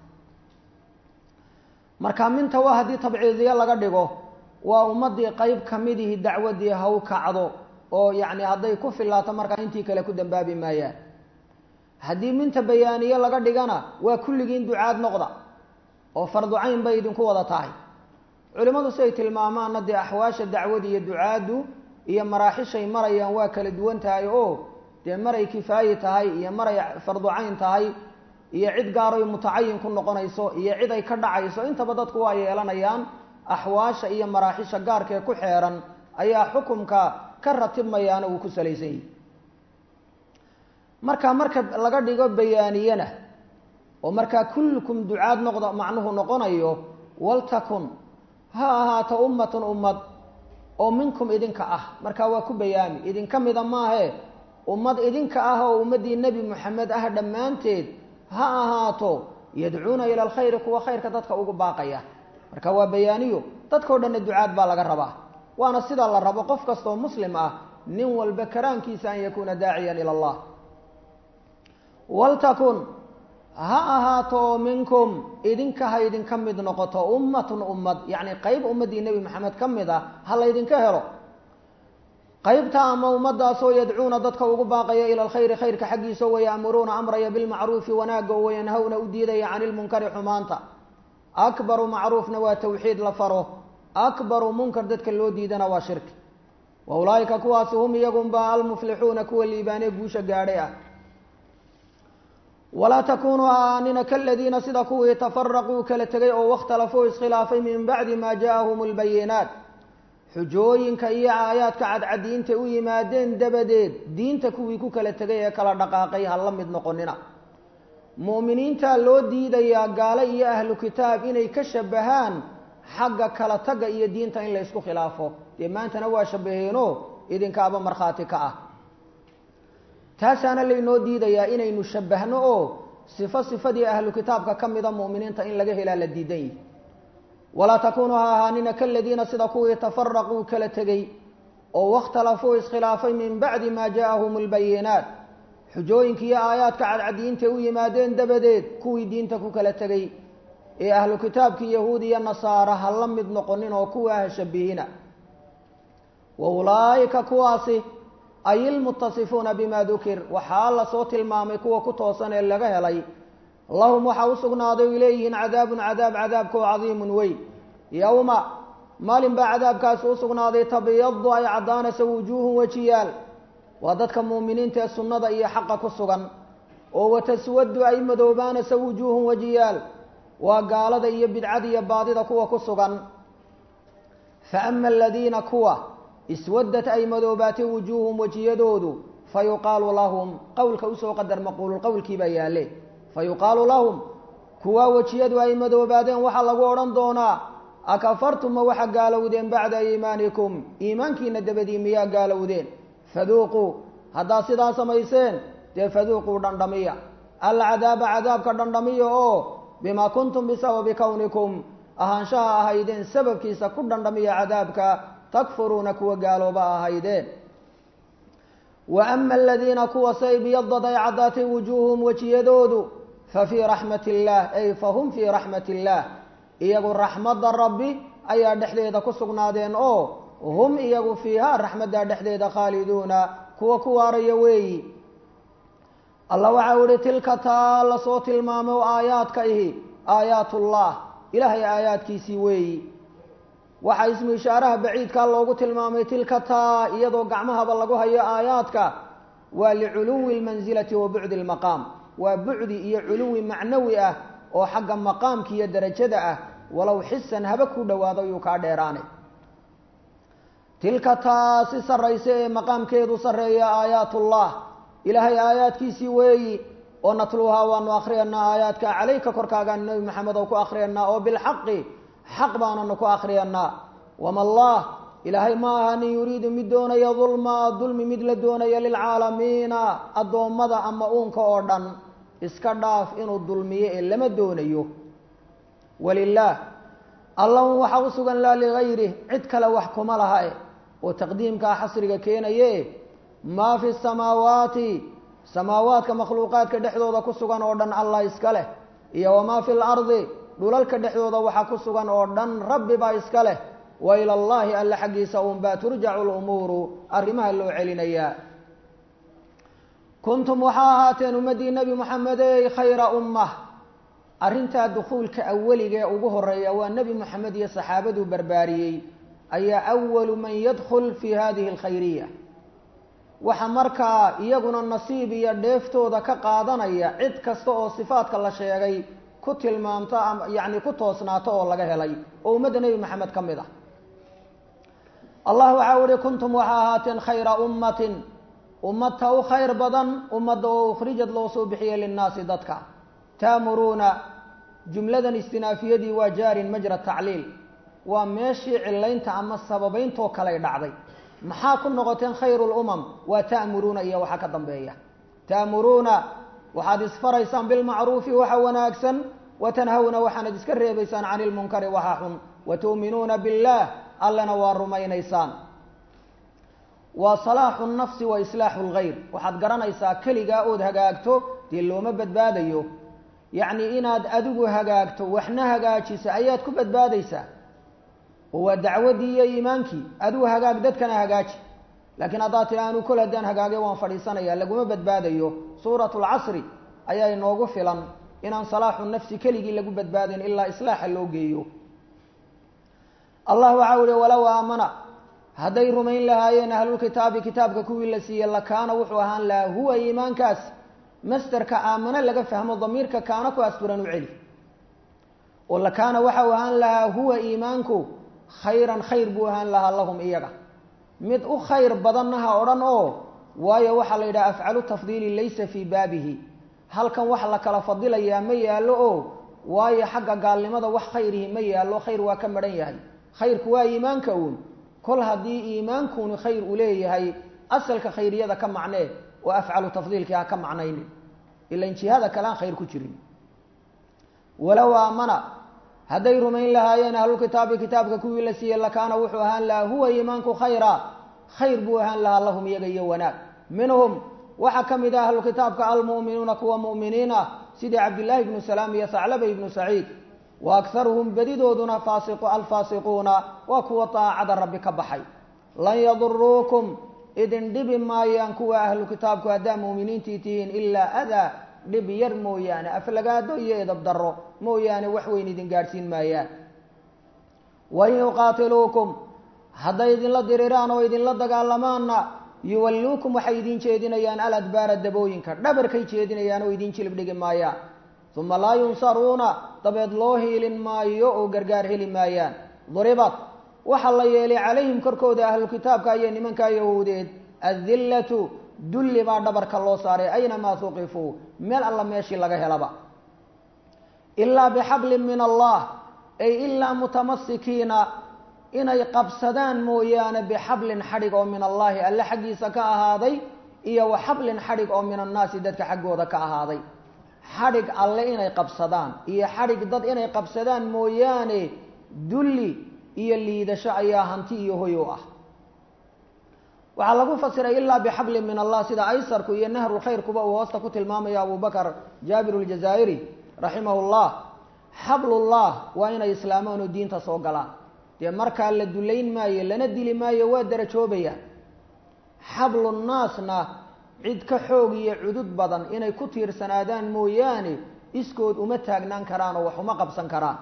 S1: marka minta waa haddii tabciidiyo laga dhigo waa ummadii qeyb kamidihi dacwadii haw kacdo oo yacni hadday ku fillaato markaa intii kale ku dambaabi maayaan haddii minta bayaaniye laga dhigana waa kulligiin ducaad noqda oo fardu cayn bay idinku wada tahay culimmadu siay tilmaamaanna dee axwaasha dacwada iyo ducaaddu iyo maraaxishay marayaan waa kala duwan tahay oo dee maray kifaayi tahay iyo maray fardu cayn tahay iyo cid gaaroy mutacayin ku noqonayso iyo cid ay ka dhacayso intaba dadku waa yeelanayaan axwaasha iyo maraaxisha gaarkee ku xeeran ayaa xukumka ka ratibmayaana uu ku salaysan yihi marka marka laga dhigo bayaaniyana oo markaa kullukum ducaad noqda macnuhu noqonayo waltakun ha ahaato ummatun ummad oo minkum idinka ah markaa waa ku bayaami idinka mida maahe ummad idinka ah oo ummaddii nebi moxamed ah dhammaanteed ha ahaato yadcuuna ila alkhayri kuwa khayrka dadka ugu baaqaya marka waa bayaaniyo dadkao dhanna ducaad baa laga rabaa waana sidaa la rabo qof kastaoo muslim ah nin walba karaankiisa an yakuuna daaciyan ila allah waltakun ha ahaato oo minkum idinka ha idinka mid noqoto ummatun ummad yacni qeyb ummaddii nebi maxamed ka mid ah ha laydinka helo qeybta ama ummadaasoo yadcuuna dadka ugu baaqaya ila alkhayri khayrka xaggiisa waya'muruuna amraya bilmacruufi wanaagga oo wayanhawna u diidaya cani lmunkari xumaanta akbaru macruufna waa tawxiid la faro akbaru munkar dadka loo diidana waa shirki wa ulaa'ika kuwaasi hum iyagunba almuflixuuna kuwa liibaanee guusha gaadhay ah walaa takunuu aanina kaladiina sida kuwii tafaraquu kala tegay oo wakhtalafuu iskhilaafay min bacdi maa ja'ahum lbayinaat xujooyinka iyo aayaadka cadcadiinta u yimaadeen dabadeed diinta kuwii ku kala tegay ee kala dhaqaaqay ha la mid noqonina mu'miniintaa loo diidayaa gaalo iyo ahlu kitaab inay ka shabahaan xagga kala tagga iyo diinta in la ysku khilaafo dee maantana waa shabaheeno idinkaaba markhaati ka ah taasaana laynoo diidayaa inaynu shabahno oo sifo sifadii ahlu kitaabka ka mida mu'miniinta in laga helaa la diidan yihi walaa takunuu ha ahaanina kaladiina sida kuwii tafaraquu kala tegey oo wakhtalafuu iskhilaafay min bacdi maa ja'ahum lbayinaat xujooyinka iyo aayaadka cadcadiinta u yimaadeen dabadeed kuwii diinta ku kala tegey ee ahlu kitaabkii yahuud iyo nasaara ha la mid noqonin oo kuwa ha shabihina wa ulaa'ika kuwaasi ay ilmutasifuuna bima dukir waxaa la soo tilmaamay kuwa ku toosan ee laga helay lahum waxaa u sugnaaday ay leeyihiin cadaabun cadaab cadaabkoo cadiimun weyn yowma maalin baa cadaabkaasi u sugnaaday tabyadu ay caddaanaysa wujuuhun wejiyaal waa dadka muuminiinta ee sunnada iyo xaqa ku sugan oo wataswadu ay madoobaanaysa wujuuhun wejiyaal waa gaalada iyo bidcada iyo baadida kuwa ku sugan fa ama aladiina kuwa iswadat ay madoobaatay wujuuhum wejiyadoodu fa yuqaalu lahum qowlka usoo qadar maquululqowlkii baa yaalle fa yuqaalu lahum kuwaa wejiyadu ay madoobaadeen waxaa lagu odhan doonaa akafartum ma waxa gaalowdeen bacda iimaanikum iimaankiina dabadii miyaa gaalowdeen faduuquu haddaad sidaa samayseen dee faduuquu dhandhamiya alcadaaba cadaabka dhandhamiya oo bimaa kuntum bisababi kownikum ahaanshaha ahaydeen sababkiisa ku dhandhamiya cadaabka takfuruuna kuwa gaalooba ahaydeen wa ama aladiina kuwa say biyadad ay caddaatay wujuuhum wejiyadoodu fa fii raxmati illaah ay fa hum fii raxmati illaah iyagu raxmadda rabbi ayaa dhexdeeda ku sugnaadeen oo hum iyagu fiihaa raxmaddaa dhexdeeda khaaliduuna kuwa ku waaraya weeyi allah waxau ihi tilka taa lasoo tilmaamo aayaadka ihi aayaatullah ilaahay aayaadkiisii weeyi waxaa ismu ishaaraha baciidkaa loogu tilmaamay tilka taa iyadoo gacmahaba lagu hayo aayaadka waa liculuwi lmansilati wa bucdi lmaqaam waa bucdi iyo culuwi macnawi ah oo xagga maqaamka iyo derajada ah walow xisan haba ku dhowaado yuu kaa dheeraane tilka taa si sarraysa ee maqaamkeedu sarreeya aayaatullah ilaahay aayaadkiisii weeyi oo natluuhaa waanu akhriyanaa aayaadka calayka korkaagaan nebi maxamed oo ku akhriyanaa oo bilxaqi xaq baananu ku akhriyanaa wama allah ilaahay ma aha nin yuriidu mid doonaya dulma dulmi mid la doonaya lilcaalamiina addoommada ama uunka oo dhan iska dhaaf inuu dulmiyo ee lama doonayo walilaah allahun waxaa u sugan laa ligayrih cid kale wax kuma laha e oo taqdiimkaa xasriga keenaye maa fi samaawaati samaawaadka makhluuqaadka dhexdooda ku sugan oo dhan allah iska leh iyo wamaa fi lardi dhulalka dhexdooda waxaa ku sugan oo dhan rabbi baa iska leh wa ila allahi alla xaggiisa unbaa turjacu lumuuru arrimaha loo celinayaa kuntum waxaa ahaateen ummaddii nebi moxamedey khayra ummah arrintaa dukhuulka aweliga ee ugu horeeya waa nebi moxamed iyo saxaabaduu barbaariyey ayaa awalu man yadkhul fi hadihi alkhayriya waxa markaa iyaguna nasiib iyo dheeftooda ka qaadanaya cid kasta oo sifaadka la sheegay ku tilmaamto ama yacni ku toosnaato oo laga helay oo ummadda nebi maxamed ka mid ah allah waxau ihi kuntum waxaa ahaateen khayra ummatin ummadta u khayr badan ummadda oo ukhrijad loo soo bixiyey linnaasi dadka taamuruuna jumladan istinaafiyadii waa jaarin majra tacliil waa meeshii cilaynta ama sababayntoo kaley dhacday maxaa ku noqoteen khayru lumam waa ta'muruuna iyo waxaa ka dambeeya ta'muruuna waxaad isfaraysaan bilmacruufi waxa wanaagsan watanhawna waxaanad iska reebaysaan cani lmunkari waxa xun watu'minuuna billaah allana waa rumaynaysaan waa salaaxu nafsi wa islaaxu lgayr waxaad garanaysaa keligaa ood hagaagto dee looma badbaadayo yacni inaad adigu hagaagto waxna hagaajisa ayaad ku badbaadaysaa oo waa dacwaddii iyo iimaankii adigu hagaag dadkana hagaaji laakiin haddaad tiri anu kol haddaan hagaage waan fadhiisanaya laguma badbaadayo suuratu lcasri ayaa inoogu filan inaan salaaxu nafsi keligii lagu badbaadayn ilaa islaaxa loo geeyo allah waxau ihi walow aamana hadday rumayn lahaayeen ahlulkitaabi kitaabka kuwii la siiyey lakaana wuxuu ahaan lahaa huwa iimaankaas masterka aamano laga fahmo damiirka kaana ku asturan u celi oo lakaana waxau ahaan lahaa huwa iimaanku khayran khayr buu ahaan lahaa lahum iyaga mid u khayr badanna ha odhan oo waayo waxaa la yidhaha afcalu tafdiili laysa fii baabihi halkan wax la kala fadilayaa ma yaallo oo waayo xagga gaalnimada wax khayrihi ma yaallo khayr waa ka madhan yahay khayrku waa iimaanka uun kol haddii iimaankuni khayr uu leeyahay asalka khayriyada ka macnee oo afcalu tafdiilkii ha ka macnaynin ilan jihada kale aan khayr ku jirin walow aamana hadday rumayn lahaayeen ahlulkitaabi kitaabka kuwii la siiyey lakaana wuxuu ahaan lahaa huwa iimaanku khayra khayr buu ahaan lahaa lahum iyaga iyo wanaag minhum waxaa ka mid ah ahlukitaabka almu'minuuna kuwa mu'miniin ah sidii cabdillaahi ibnu salaam iyo saclaba ibnu saciid wa akharuhum bedidooduna faasiqu alfaasiquuna waa kuwa daacada rabbi ka baxay lan yaduruukum idin dhibi maayaan kuwa ahlu kitaabku haddaa mu'miniintii tihiin ilaa adaa dhib yar mooyaane aflagaado iyo edab darro mooyaane wax weyn idin gaadhsiin maayaan wain yuqaatiluukum hadday idinla diriraan oo idinla dagaalamaanna yuwalluukum waxay idin jeedinayaan aladbaara dabooyinka dhabarkay jeedinayaan oo idin jilib dhigi maayaan uma laa yunsaruuna dabeed loo hiilin maayo oo gargaar heli maayaan duribat waxaa la yeelay calayhim korkooda ahlukitaabka iyo nimankaa yahuudeed adillatu dulli baa dhabarka loo saaray aynamaa tuqifuu meel alla meeshii laga helaba ilaa bixablin min allah ay ilaa mutamasikiina inay qabsadaan mooyaane bixablin xadhig oo min allaahi alle xaggiisa ka ahaaday iyo wa xablin xadhig oo min annaasi dadka xaggooda ka ahaaday xadhig alle inay qabsadaan iyo xadhig dad inay qabsadaan mooyaane dulli iyo liidasho ayaa hanti iyo hoy u ah waxaa lagu fasiray ilaa bixablin min allah sida aysarku iyo nahrulkhayrkuba uu hoosta ku tilmaamayo abu bakar jaabir ljazaa'iri raximah llah xablullah waa inay islaamaan oo diinta soo galaan dee markaa la dullayn maayo lana dili maayo waa darajoobaya xablu naasna cid ka xoog iyo cudud badan inay ku tiirsanaadaan mooyaane iskood uma taagnaan karaan oo wax uma qabsan karaan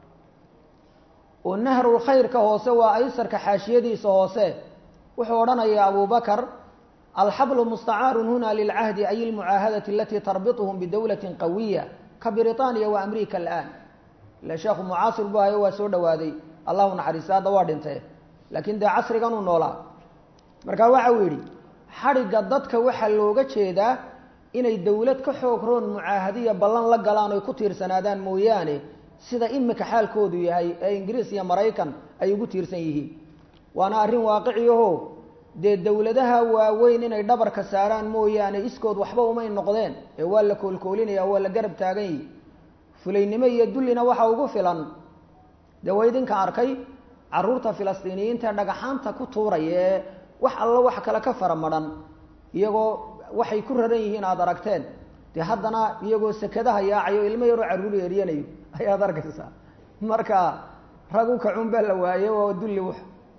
S1: oo nahrul khayrka hoose waa aysarka xaashiyadiisa hoose wuxuu odhanayaa abu bakar alxablu mustacaarun huna lilcahdi ay ilmucaahadati alatii tarbituhum bidowlatin qawiya ka britaniya wa amrika alaan ila sheekhu mucaasir buu hayo waa soo dhawaaday allahu naxariista hadda waa dhintee laakiin dee casrigan uu noolaa marka waxa uu yidhi xadhigga dadka waxaa looga jeedaa inay dowlad ka xoog roon mucaahadiya ballan la galaan oy ku tiirsanaadaan mooyaane sida imika xaalkoodu yahay ee ingiriis iyo maraykan ay ugu tiirsan yihiin waana arrin waaqiciyaho dee dowladaha waaweyn inay dhabarka saaraan mooyaane iskood waxba umay noqdeen ee waa la koolkoolinaya waa la garab taagan yihi fulaynimo iyo dullina waxa ugu filan dee waa idinka arkay caruurta filistiiniyiinta ee dhagaxaanta ku tuuraya ee wax alla wax kale ka fara madhan iyagoo waxay ku raran yihiin aada aragteen dee haddana iyagoo sekadaha yaacayo ilmo yaroo carruur eryanayo ayaad arkaysaa marka rag u kacun baa la waaye waa dulli w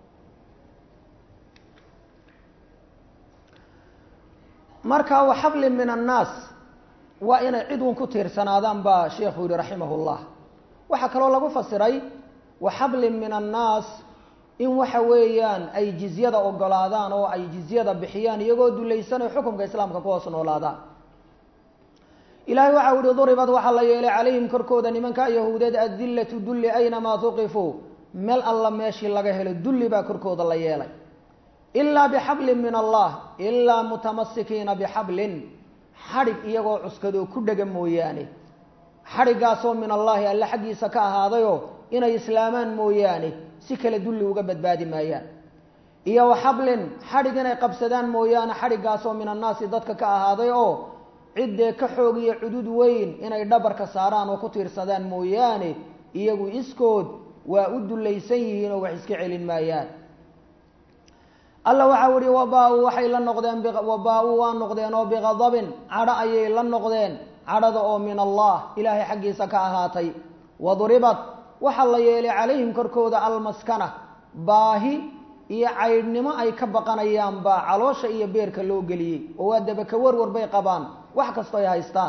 S1: marka wa xablin min annaas waa inay cid un ku tiirsanaadaan baa sheekhu yihi raximah llah waxaa kaloo lagu fasiray wa xablin min annaas in waxa weeyaan ay jizyada ogolaadaan oo ay jizyada bixiyaan iyagoo dulaysanay xukumka islaamka ku hoos noolaadaan ilahay waxa u yihi duribad waxaa la yeelay calayhim korkooda nimanka yahuudeed adillatu dulli aynamaa tuqifuu meel alla meeshii laga helo dulli baa korkooda la yeelay ilaa bixablin min allah ilaa mutamasikiina bixablin xadhig iyagoo cuskadoo ku dhega mooyaane xadhiggaasoo min allaahi alle xaggiisa ka ahaadayoo inay islaamaan mooyaane si kale dulli uga badbaadi maayaan iyo wa xablin xadhig inay qabsadaan mooyaane xadhiggaasoo min annaasi dadka ka ahaaday oo ciddee ka xoog iyo cudud weyn inay dhabarka saaraan oo ku tiirsadaan mooyaane iyagu iskood waa u dullaysan yihiin oo wax iska celin maayaan alla waxau ihi wabaa-u waxay la noqdeen wabaa-u waa noqdeen oo biqadabin cadho ayay la noqdeen cadhada oo min allah ilaahay xaggiisa ka ahaatay waduribad waxaa la yeelay calayhim korkooda almaskana baahi iyo caydhnimo ay ka baqanayaan baa caloosha iyo beerka loo geliyey oo waa dabaka warwar bay qabaan wax kastoo ay haystaan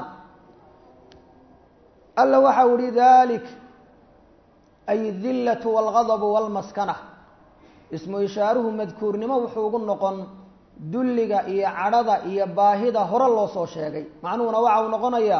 S1: alla waxau ihi dalik ay dillatu walgadabu walmaskana ismu ishaaruhu madkuurnimo wuxuu ugu noqon dulliga iyo cadhada iyo baahida hore loo soo sheegay macnuhuna waxa uu noqonayaa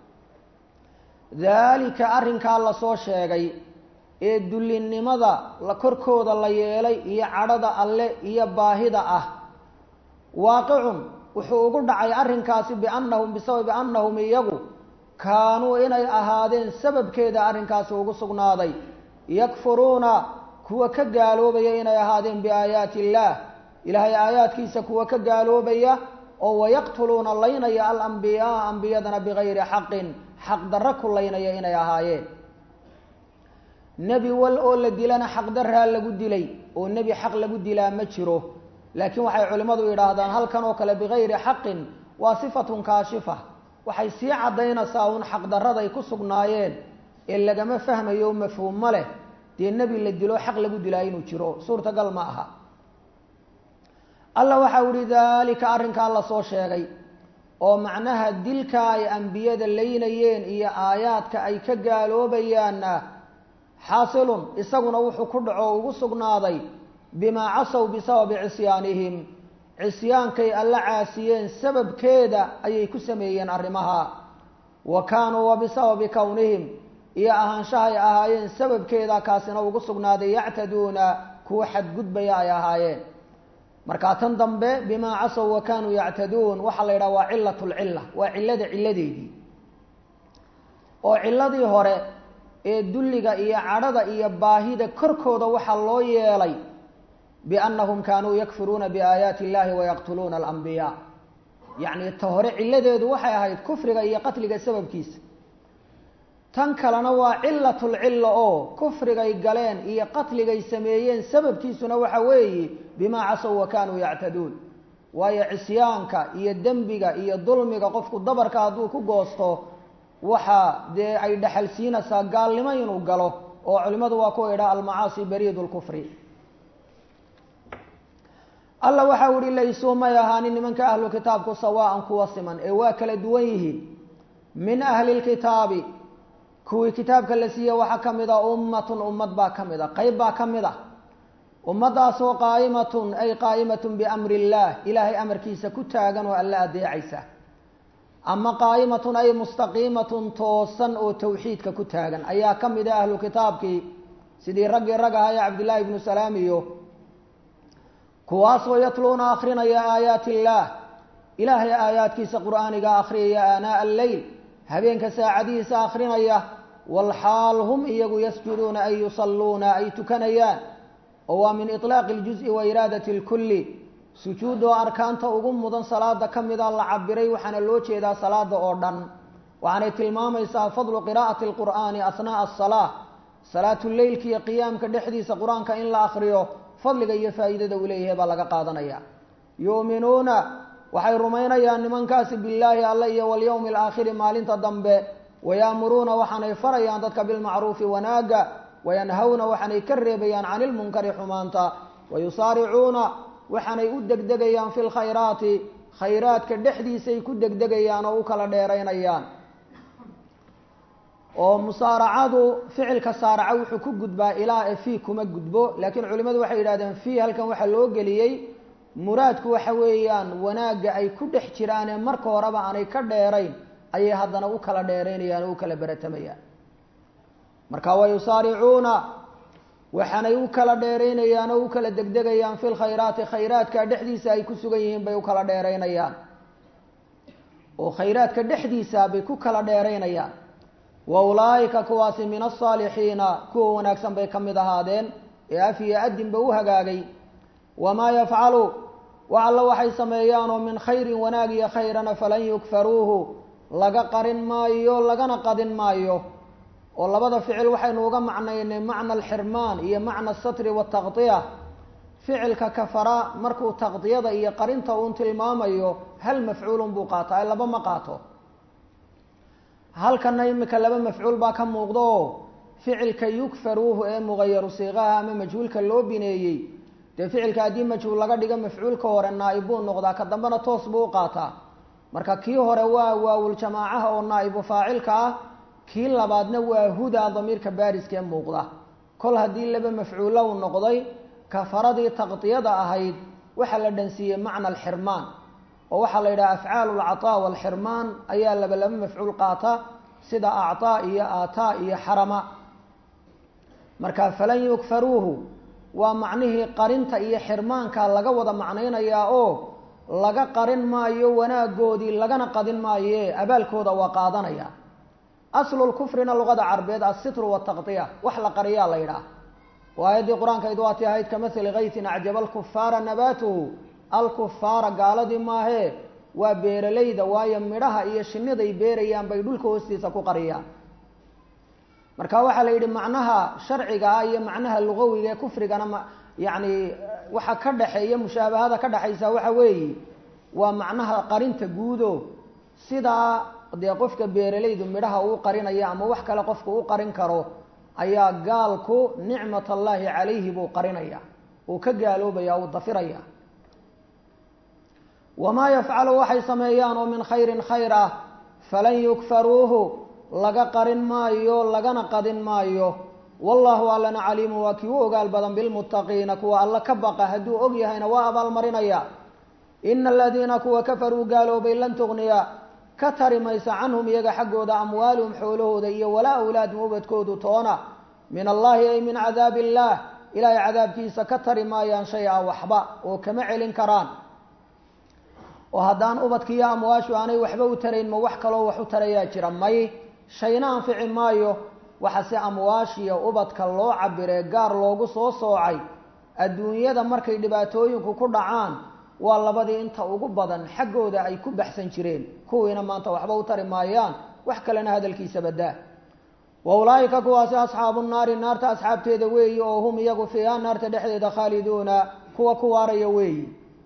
S1: daalika arrinkaa lasoo sheegay ee dullinimada la korkooda la yeelay iyo cadhada alle iyo baahida ah waaqicun wuxuu ugu dhacay arrinkaasi biannahum bisababi annahum iyagu kaanuu inay ahaadeen sababkeeda arrinkaasi ugu sugnaaday yakfuruuna kuwa ka gaaloobaya inay ahaadeen biaayaati illaah ilaahay aayaadkiisa kuwa ka gaaloobaya oo wayaqtuluuna laynaya alambiyaa ambiyadana bigayri xaqin xaq darro ku laynaya inay ahaayeen nebi wal oo la dilana xaqdarraa lagu dilay oo nebi xaq lagu dilaa ma jiro laakiin waxay culimmadu yidhaahdaan halkan oo kale bigayri xaqin waa sifatun kaashifa waxay sii caddaynaysaa un xaqdarraday ku sugnaayeen ee lagama fahmayo mafhuumma leh dee nebi la dilo xaq lagu dilaa inuu jiro suurtagal ma aha alla waxau ihi daalika arrinkaa lasoo sheegay oo macnaha dilka ay ambiyada laynayeen iyo aayaadka ay ka gaaloobayaanna xaasilun isaguna wuxuu ku dhaco ugu sugnaaday bimaa casow bisababi cisyaanihim cisyaankay alla caasiyeen sababkeeda ayay ku sameeyeen arrimaha wa kaanuu wa bisababi kownihim iyo ahaanshahay ahaayeen sababkeeda kaasina ugu sugnaaday yactaduuna kuwa xadgudbaya ay ahaayeen markaa tan dambe bimaa casow wa kaanuu yactaduun waxaa la yidhaha waa cilat lcilla waa cillada cilladeedii oo cilladii hore ee dulliga iyo cadhada iyo baahida korkooda waxaa loo yeelay biannahum kaanuu yakfuruuna biaayaati illahi wayaqtuluuna alambiyaa yacni ta hore cilladeedu waxay ahayd kufriga iyo qatliga sababkiisa tan kalena waa cilatulcilla oo kufrigay galeen iyo qatligay sameeyeen sababkiisuna waxa weeye bimaa casow wa kaanuu yactaduun waayo cisyaanka iyo dembiga iyo dulmiga qofku dabarka hadduu ku goosto waxa dee ay dhexal siinaysaa gaalnimo inuu galo oo culimmadu waa kuwa idhaa almacaasi bariid lkufri alla waxa u ihi laysuu may ahaanin nimanka ahlu kitaabku sawaan kuwa siman ee waa kala duwan yihiin min ahli lkitaabi kuwii kitaabka la siiye waxaa ka mid a ummatun ummad baa ka mid a qeyb baa ka mid a ummadaasoo qaa'imatun ay qaa'imatun biamri illaah ilaahay amarkiisa ku taagan oo alla adeecaysa ama qaa'imatun ay mustaqiimatun toosan oo tawxiidka ku taagan ayaa ka mid a ahlu kitaabkii sidii raggii rag ahaa ee cabdillaahi ibnu salaam iyo kuwaasoo yatluuna akrinaya aayaati illaah ilaahay aayaadkiisa qur'aaniga akhriyaya aanaa alleyl habeenka saacadihiisa akrinaya walxaal hum iyagu yasjuduuna ay yusalluuna ay tukanayaan oo waa min iطlaaqi اljuز'i wa iraadati اlkulli sujuud oo arkaanta ugu mudan salaada ka mida la cabiray waxaana loo jeedaa salaada oo dhan waxaanay tilmaamaysaa fadlu qiraa'ati اlqur'aani asnaaءa aلsalaa salaatu leylka iyo qiyaamka dhexdiisa qur-aanka in la akriyo fadliga iyo faa'iidada uu leeyahay baa laga qaadanaya yu'minuuna waxay rumaynayaan nimankaasi billaahi alle iyo walyowmi alaakhiri maalinta dambe wayaamuruuna waxaanay farayaan dadka bilmacruufi wanaaga wayanhawna waxaanay ka reebayaan cani lmunkari xumaanta wayusaaricuuna waxaanay u degdegayaan fi lkhayraati khayraadka dhexdiisay ku degdegayaan oo u kala dheeraynayaan oo musaaracadu ficilka saaraca wuxuu ku gudbaa ilaa e fii kuma gudbo laakiin culimmadu waxay yidhahdeen fii halkan waxaa loo geliyey muraadku waxa weeyaan wanaagga ay ku dhex jiraanee marka horeba aanay ka dheerayn ayay haddana u kala dheeraynayaan oo u kala beratamayaan marka wayusaaricuuna waxaanay u kala dheeraynayaan oo u kala degdegayaan fi lkhayraati khayraadka dhexdiisa ay ku sugan yihiin bay u kala dheeraynayaan oo khayraadka dhexdiisa bay ku kala dheeraynayaan wa ulaa'ika kuwaasi min asaalixiina kuwa wanaagsan bay ka mid ahaadeen ee af iyo adinba u hagaagay wamaa yafcalu wax alla waxay sameeyaanoo min khayrin wanaag iyo khayrana falan yukfaruuhu laga qarin maayo lagana qadin maayo oo labada ficil waxaynu uga macnaynay macna alxirmaan iyo macna asatri wataqdiya ficilka kafara markuu taqdiyada iyo qarinta uun tilmaamayo hal mafcuulun buu qaataa ee laba ma qaato halkana imika laba mafcuul baa ka muuqda oo ficilka yukfaruuhu ee mugayaru siiqaha ama majhuulka loo bineeyey dee ficilka haddii majhuul laga dhigo mafcuulka hore naa'ib buu noqdaa ka dambena toos buu u qaataa marka kii hore waa waawul jamaacaha oo naa'ibu faacilka ah kii labaadna waa hudaa damiirka baariska ee muuqda kol haddii laba mafcuulo u noqday kafaradii taqdiyada ahayd waxaa la dhansiiyey macna alxirmaan oo waxaa la yidhaha afcaalu lcataa walxirmaan ayaa laba laba mafcuul qaata sida actaa iyo aataa iyo xarama marka falan yukfaruuhu waa macnihii qarinta iyo xirmaanka laga wada macnaynayaa oo laga qarin maayo wanaagoodii lagana qadin maaye abaalkooda waa qaadanaya aslu lkufrina luqada carbeed assitru wataqdiya wax la qariyaa la yidhaah oo aayaddii qur-aankayd waati ahayd kamahali kaytin acjaba alkufaara nabaatuhu alkufaara gaaladii maahee waa beeralayda waayo midhaha iyo shiniday beerayaan bay dhulka hoostiisa ku qariyaan marka waxaa la yidhi macnaha sharciga ah iyo macnaha lugawiga ee kufrigana ma yacni waxa ka dhexeeya mushaabahada ka dhexaysa waxa weeye waa macnaha qarinta guudo sidaa dee qofka beeralaydu midhaha uu qarinaya ama wax kale qofka u qarin karo ayaa gaalku nicmat allaahi calayhi buu qarinaya uu ka gaaloobaya uu dafiraya wamaa yafcalu waxay sameeyaan oo min khayrin khayr ah falan yukfaruuhu laga qarin maayo lagana qadin maayo wallahu allana caliimu waa kii u ogaal badan bilmuttaqiina kuwa alla ka baqa hadduu og yahayna waa abaalmarinaya ina aladiina kuwa kafaruu gaaloobay lan tugniya ka tari maysa canhum iyaga xaggooda amwaaluhum xoolahooda iyo walaa awlaadum ubadkoodu toona min allahi ay min cadaabi illaah ilaahay cadaabkiisa ka tari maayaan shay a waxba oo kama celin karaan oo haddaan ubadkiiyo amwaashu aanay waxba u tarayn ma wax kaloo wax u tarayaa jira may shayna anfici maayo waxase amwaashiya ubadka loo cabiree gaar loogu soo soocay adduunyada markay dhibaatooyinku ku dhacaan waa labadii inta ugu badan xaggooda ay ku baxsan jireen kuwiina maanta waxba u tari maayaan wax kalena hadalkiisa badaa wa ulaa'ika kuwaasi asxaabu naari naarta asxaabteeda weeyi oo hum iyagu fiiha naarta dhexdeeda khaaliduuna kuwa ku waaraya weeyi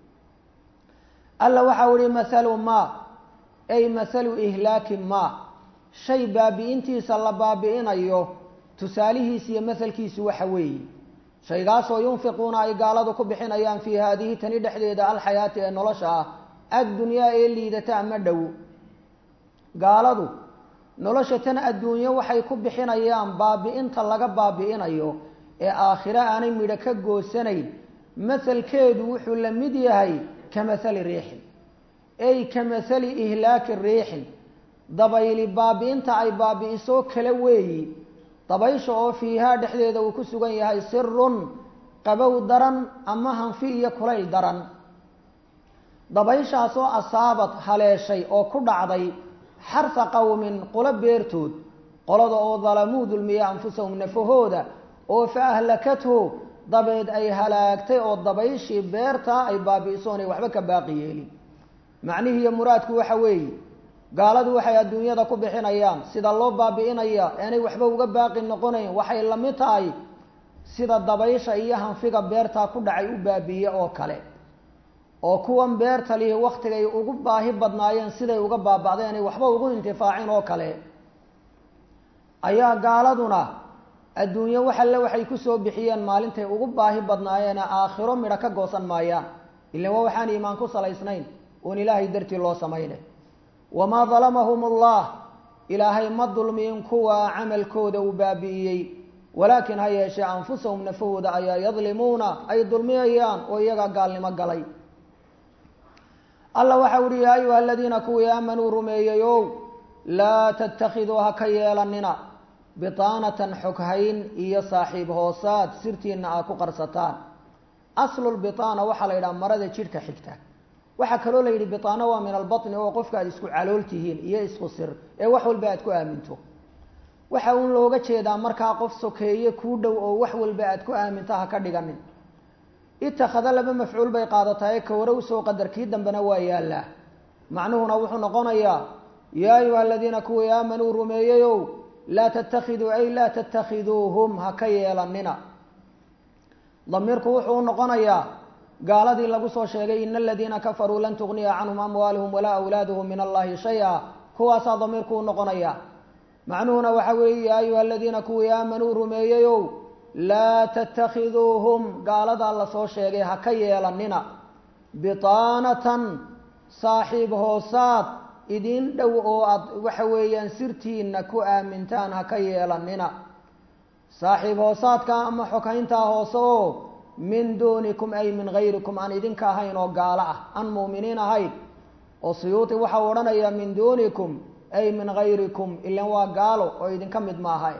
S1: alla waxau ihi mahalu ma ay mahalu ihlaaki ma shay baabi'intiisa la baabi'inayo tusaalihiisi iyo mahalkiisu waxa weeye shaygaasoo yunfiquuna ay gaaladu ku bixinayaan fii haadihi tani dhexdeeda alxayaati ee nolosha ah addunyaa ee liidata ama dhow gaaladu nolosha tan adduunyo waxay ku bixinayaan baabi-inta laga baabi-inayo ee aakhiro aanay midho ka goosanayn mahalkeedu wuxuu la mid yahay ka mahali riixin ey ka mahali ihlaaki riixin dabayli baabi-inta ay baabi-iso kala weeyi dabaysha oo fiihaa dhexdeeda uu ku sugan yahay sirun qabow daran ama hanfi iyo kulayl daran dabayshaasoo asaabad haleeshay oo ku dhacday xarfa qowmin qolo beertood qolada oo dalamuu dulmiya anfusahum nafahooda oo fa ahlakathu dabeed ay halaagtay oo dabayshii beertaa ay baabi-isoonay waxba ka baaqi yeelin macnihii iyo muraadku waxa weeye gaaladu waxay adduunyada ku bixinayaan sida loo baabi-inaya aanay waxba uga baaqi noqonayn waxay la mid tahay sida dabaysha iyo hanfiga beertaa ku dhacay u baabiiye oo kale oo kuwan beerta lihi waktigay ugu baahi badnaayeen siday uga baaba'deenay waxba ugu intifaacin oo kale ayaa gaaladuna adduunyo wax alle waxay kusoo bixiyeen maalintay ugu baahi badnaayeene aakhiro midho ka goosan maayaan ilan waa waxaan iimaan ku salaysnayn oon ilaahay dartii loo samaynay wamaa dalamahum allah ilaahay ma dulmiin kuwa camalkooda uu baabi'iyey walaakin ha yeeshee anfusahum nafahooda ayaa yadlimuuna ay dulmiyayaan oo iyagaa gaalnimo galay alla waxau uhi yaa ayuha aladiina kuwii aamanuu rumeeyey ow laa tattakhiduu ha ka yeelanina bitaanatan xoghayn iyo saaxiib hoosaad sirtiina aa ku qarsataan aslulbitaana waxaa la yidhaha marada jidhka xigta waxaa kaloo la yidhi bitaana waa min albatni oo qofka aad isku calool tihiin iyo isku sir ee wax walba aad ku aaminto waxa uun looga jeedaa markaa qof sokeeye kuu dhow oo wax walba aad ku aaminto ha ka dhiganin ittakhada laba mafcuul bay qaadatae ka hore usoo qadar kii dambena waa yaallaa macnuhuna wuxuu noqonayaa yaa ayuha aladiina kuwii aamanuu rumeeyeyow laa tattakhiduu ay laa tattakhiduuhum ha ka yeelanina damiirku wuxuu u noqonayaa gaaladii lagu soo sheegay ina aladiina kafaruu lan tugniya canhum amwaaluhum walaa awlaaduhum min allahi shay-a kuwaasaa damiirku u noqonaya macnuhuna waxa weeye yaa ayuha aladiina kuwii aamanuu rumeeyeyow laa tattakhiduuhum gaaladaa lasoo sheegay ha ka yeelanina bitaanatan saaxiib hoosaad idin dhow oo aad waxa weeyaan sirtiina ku aamintaan ha ka yeelanina saaxiib hoosaadka ama xokayntaa hoose oo min duunikum ay min gayrikum aan idinka ahayn oo gaalo ah aan muuminiin ahayn oo suyuuti waxau odhanayaa min duunikum ay min gayrikum ilan waa gaalo oo idinka mid maaha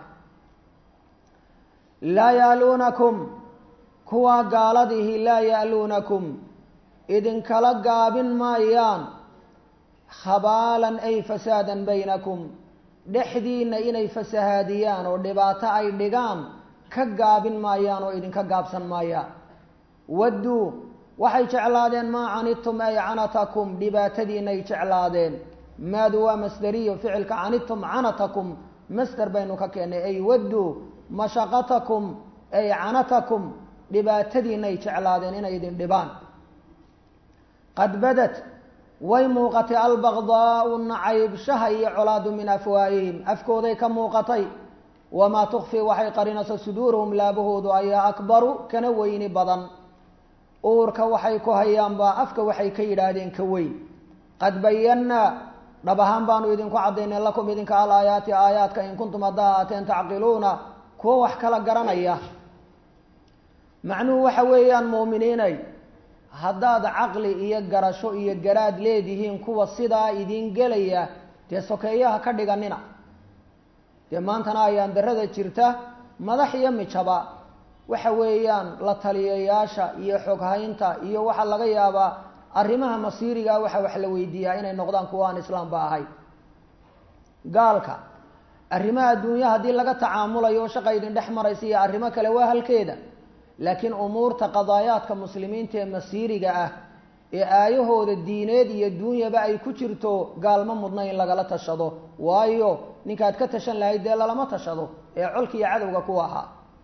S1: laa ya'luunakum kuwaa gaaladihi laa ya'luunakum idinkala gaabin maayaan khabaalan ay fasaadan baynakum dhexdiina inay fasahaadiyaan oo dhibaato ay dhigaan ka gaabin maayaan oo idinka gaabsan maayaan wadduu waxay jeclaadeen maa canidtum ay canatakum dhibaatadiinay jeclaadeen maadu waa masderiyo ficilka canidtum canatakum masder baynu ka keennay ay wadduu mashaqatakum ay canatakum dhibaatadiinay jeclaadeen inay idin dhibaan qad badat way muuqatay albaqdaau nacaybshaha iyo colaadu min afwaahihim afkooday ka muuqatay wamaa tukfi waxay qarinayso suduuruhum laabahoodu ayaa akbaru kana weyni badan uurka waxay ku hayaanbaa afka waxay ka yidhaahdeen ka weyn qad bayannaa dhab ahaan baanu idinku caddaynay lakum idinka al aayaati aayaadka in kuntum haddaa aateen tacqiluuna kuwo wax kala garanaya macnuhu waxa weeyaan muuminiinay haddaad caqli iyo garasho iyo garaad leedihiin kuwa sidaa idiin gelaya dee sokeeyaha ka dhiganina dee maantana ayaan darada jirta madax iyo mijaba waxa weeyaan la taliyayaasha iyo xoghaynta iyo waxaa laga yaabaa arrimaha masiirigaa waxa wax la weydiiyaa inay noqdaan kuwa aan islaamba ahayn gaalka arrimaha adduunya haddii laga tacaamulayo oo shaqa idin dhex maraysa iyo arrimo kale waa halkeeda laakiin umuurta qadaayaadka muslimiinta ee masiiriga ah ee aayahooda diineed iyo duunyaba ay ku jirto gaalma mudna in lagala tashado waayo ninkaad ka tashan lahayd dee lalama tashado ee colka iyo cadowga ku ahaa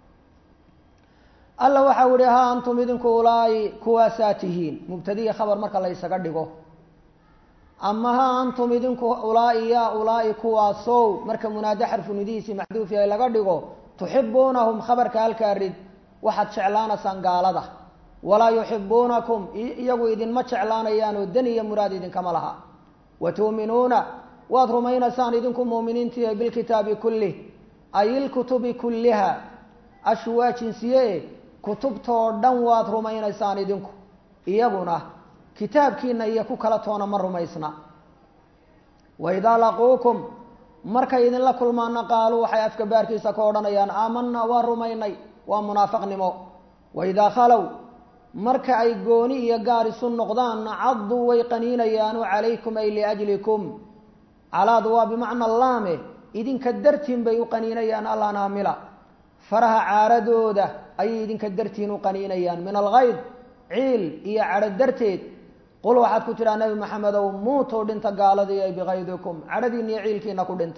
S1: alla waxau ihi ha antum idinku ulaa'i kuwaasaa tihiin mubtadiya khabar marka la ysaga dhigo ama ha antum idinku ulaa'i yaa ulaa'i kuwaasow marka munaado xarfu nidihiisii maxduufi ay laga dhigo tuxibuunahum khabarka halkaa rid waxaad jeclaanaysaan gaalada walaa yuxibuunakum iyagu idinma jeclaanayaan oo dan iyo muraad idinkama laha wa tu'minuuna waad rumaynaysaan idinku muuminiintiiyo bilkitaabi kullih ay ilkutubi kulliha ashu waa jinsiye kutubtoo dhan waad rumaynaysaan idinku iyaguna kitaabkiina iyo ku kala toona ma rumaysna waidaa laquukum markay idinla kulmaana qaaluu waxay afka baarkiisa ka odhanayaan aamanaa waa rumaynay waa munaafaqnimo waidaa khalow marka ay gooni iyo gaar isu noqdaanna cadduu way qaniinayaanu calaykum ay liajlikum calaadu waa bimacna laame idinka dartiin bay u qaniinayaan allanaamila faraha caaradooda ayay idinka dartiin u qaniinayaan min alkayd ciil iyo cadho darteed qul waxaad ku tidhaha nebi maxamedow muutuu dhinta gaaladii ay bikaydikum cadhadiina iyo ciilkiina ku dhinta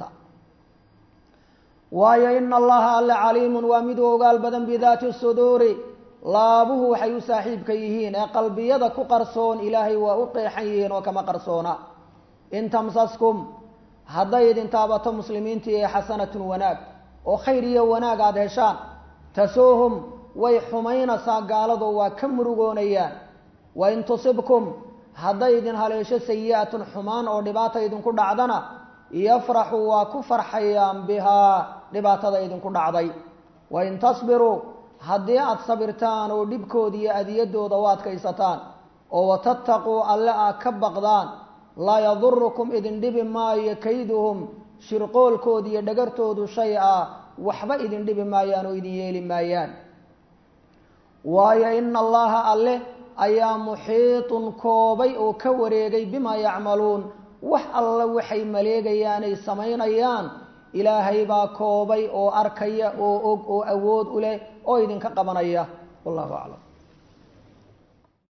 S1: waayo ina allaha alle caliimun waa mid u ogaal badan bidaati suduuri laabuhu waxay u saaxiibka yihiin ee qalbiyada ku qarsoon ilaahay waa u qeexan yihiin oo kama qarsoona in tamsaskum hadday idin taabato muslimiintii ee xasanatun wanaag oo khayr iyo wanaag aada heshaan tasuuhum way xumaynaysaa gaalado waa ka murugoonayaan wain tusibkum hadday idin haleesho sayi-atun xumaan oo dhibaata idinku dhacdana yafraxu waa ku farxayaan bihaa dhibaatada idinku dhacday wain tasbiruu haddii aada sabirtaan oo dhibkooda iyo adiyadooda u adkaysataan oo watattaquu alle aad ka baqdaan laa yadurukum idin dhibi maayo kayduhum shirqoolkooda iyo dhagartoodu shay a waxba idin dhibi maayaan oo idin yeeli maayaan waayo ina allaha alle ayaa muxiitun koobay oo ka wareegay bimaa yacmaluun wax alla waxay maleegayaanay samaynayaan ilaahay baa koobay oo arkaya oo og oo awood u leh oo idinka qabanaya wallahu aclam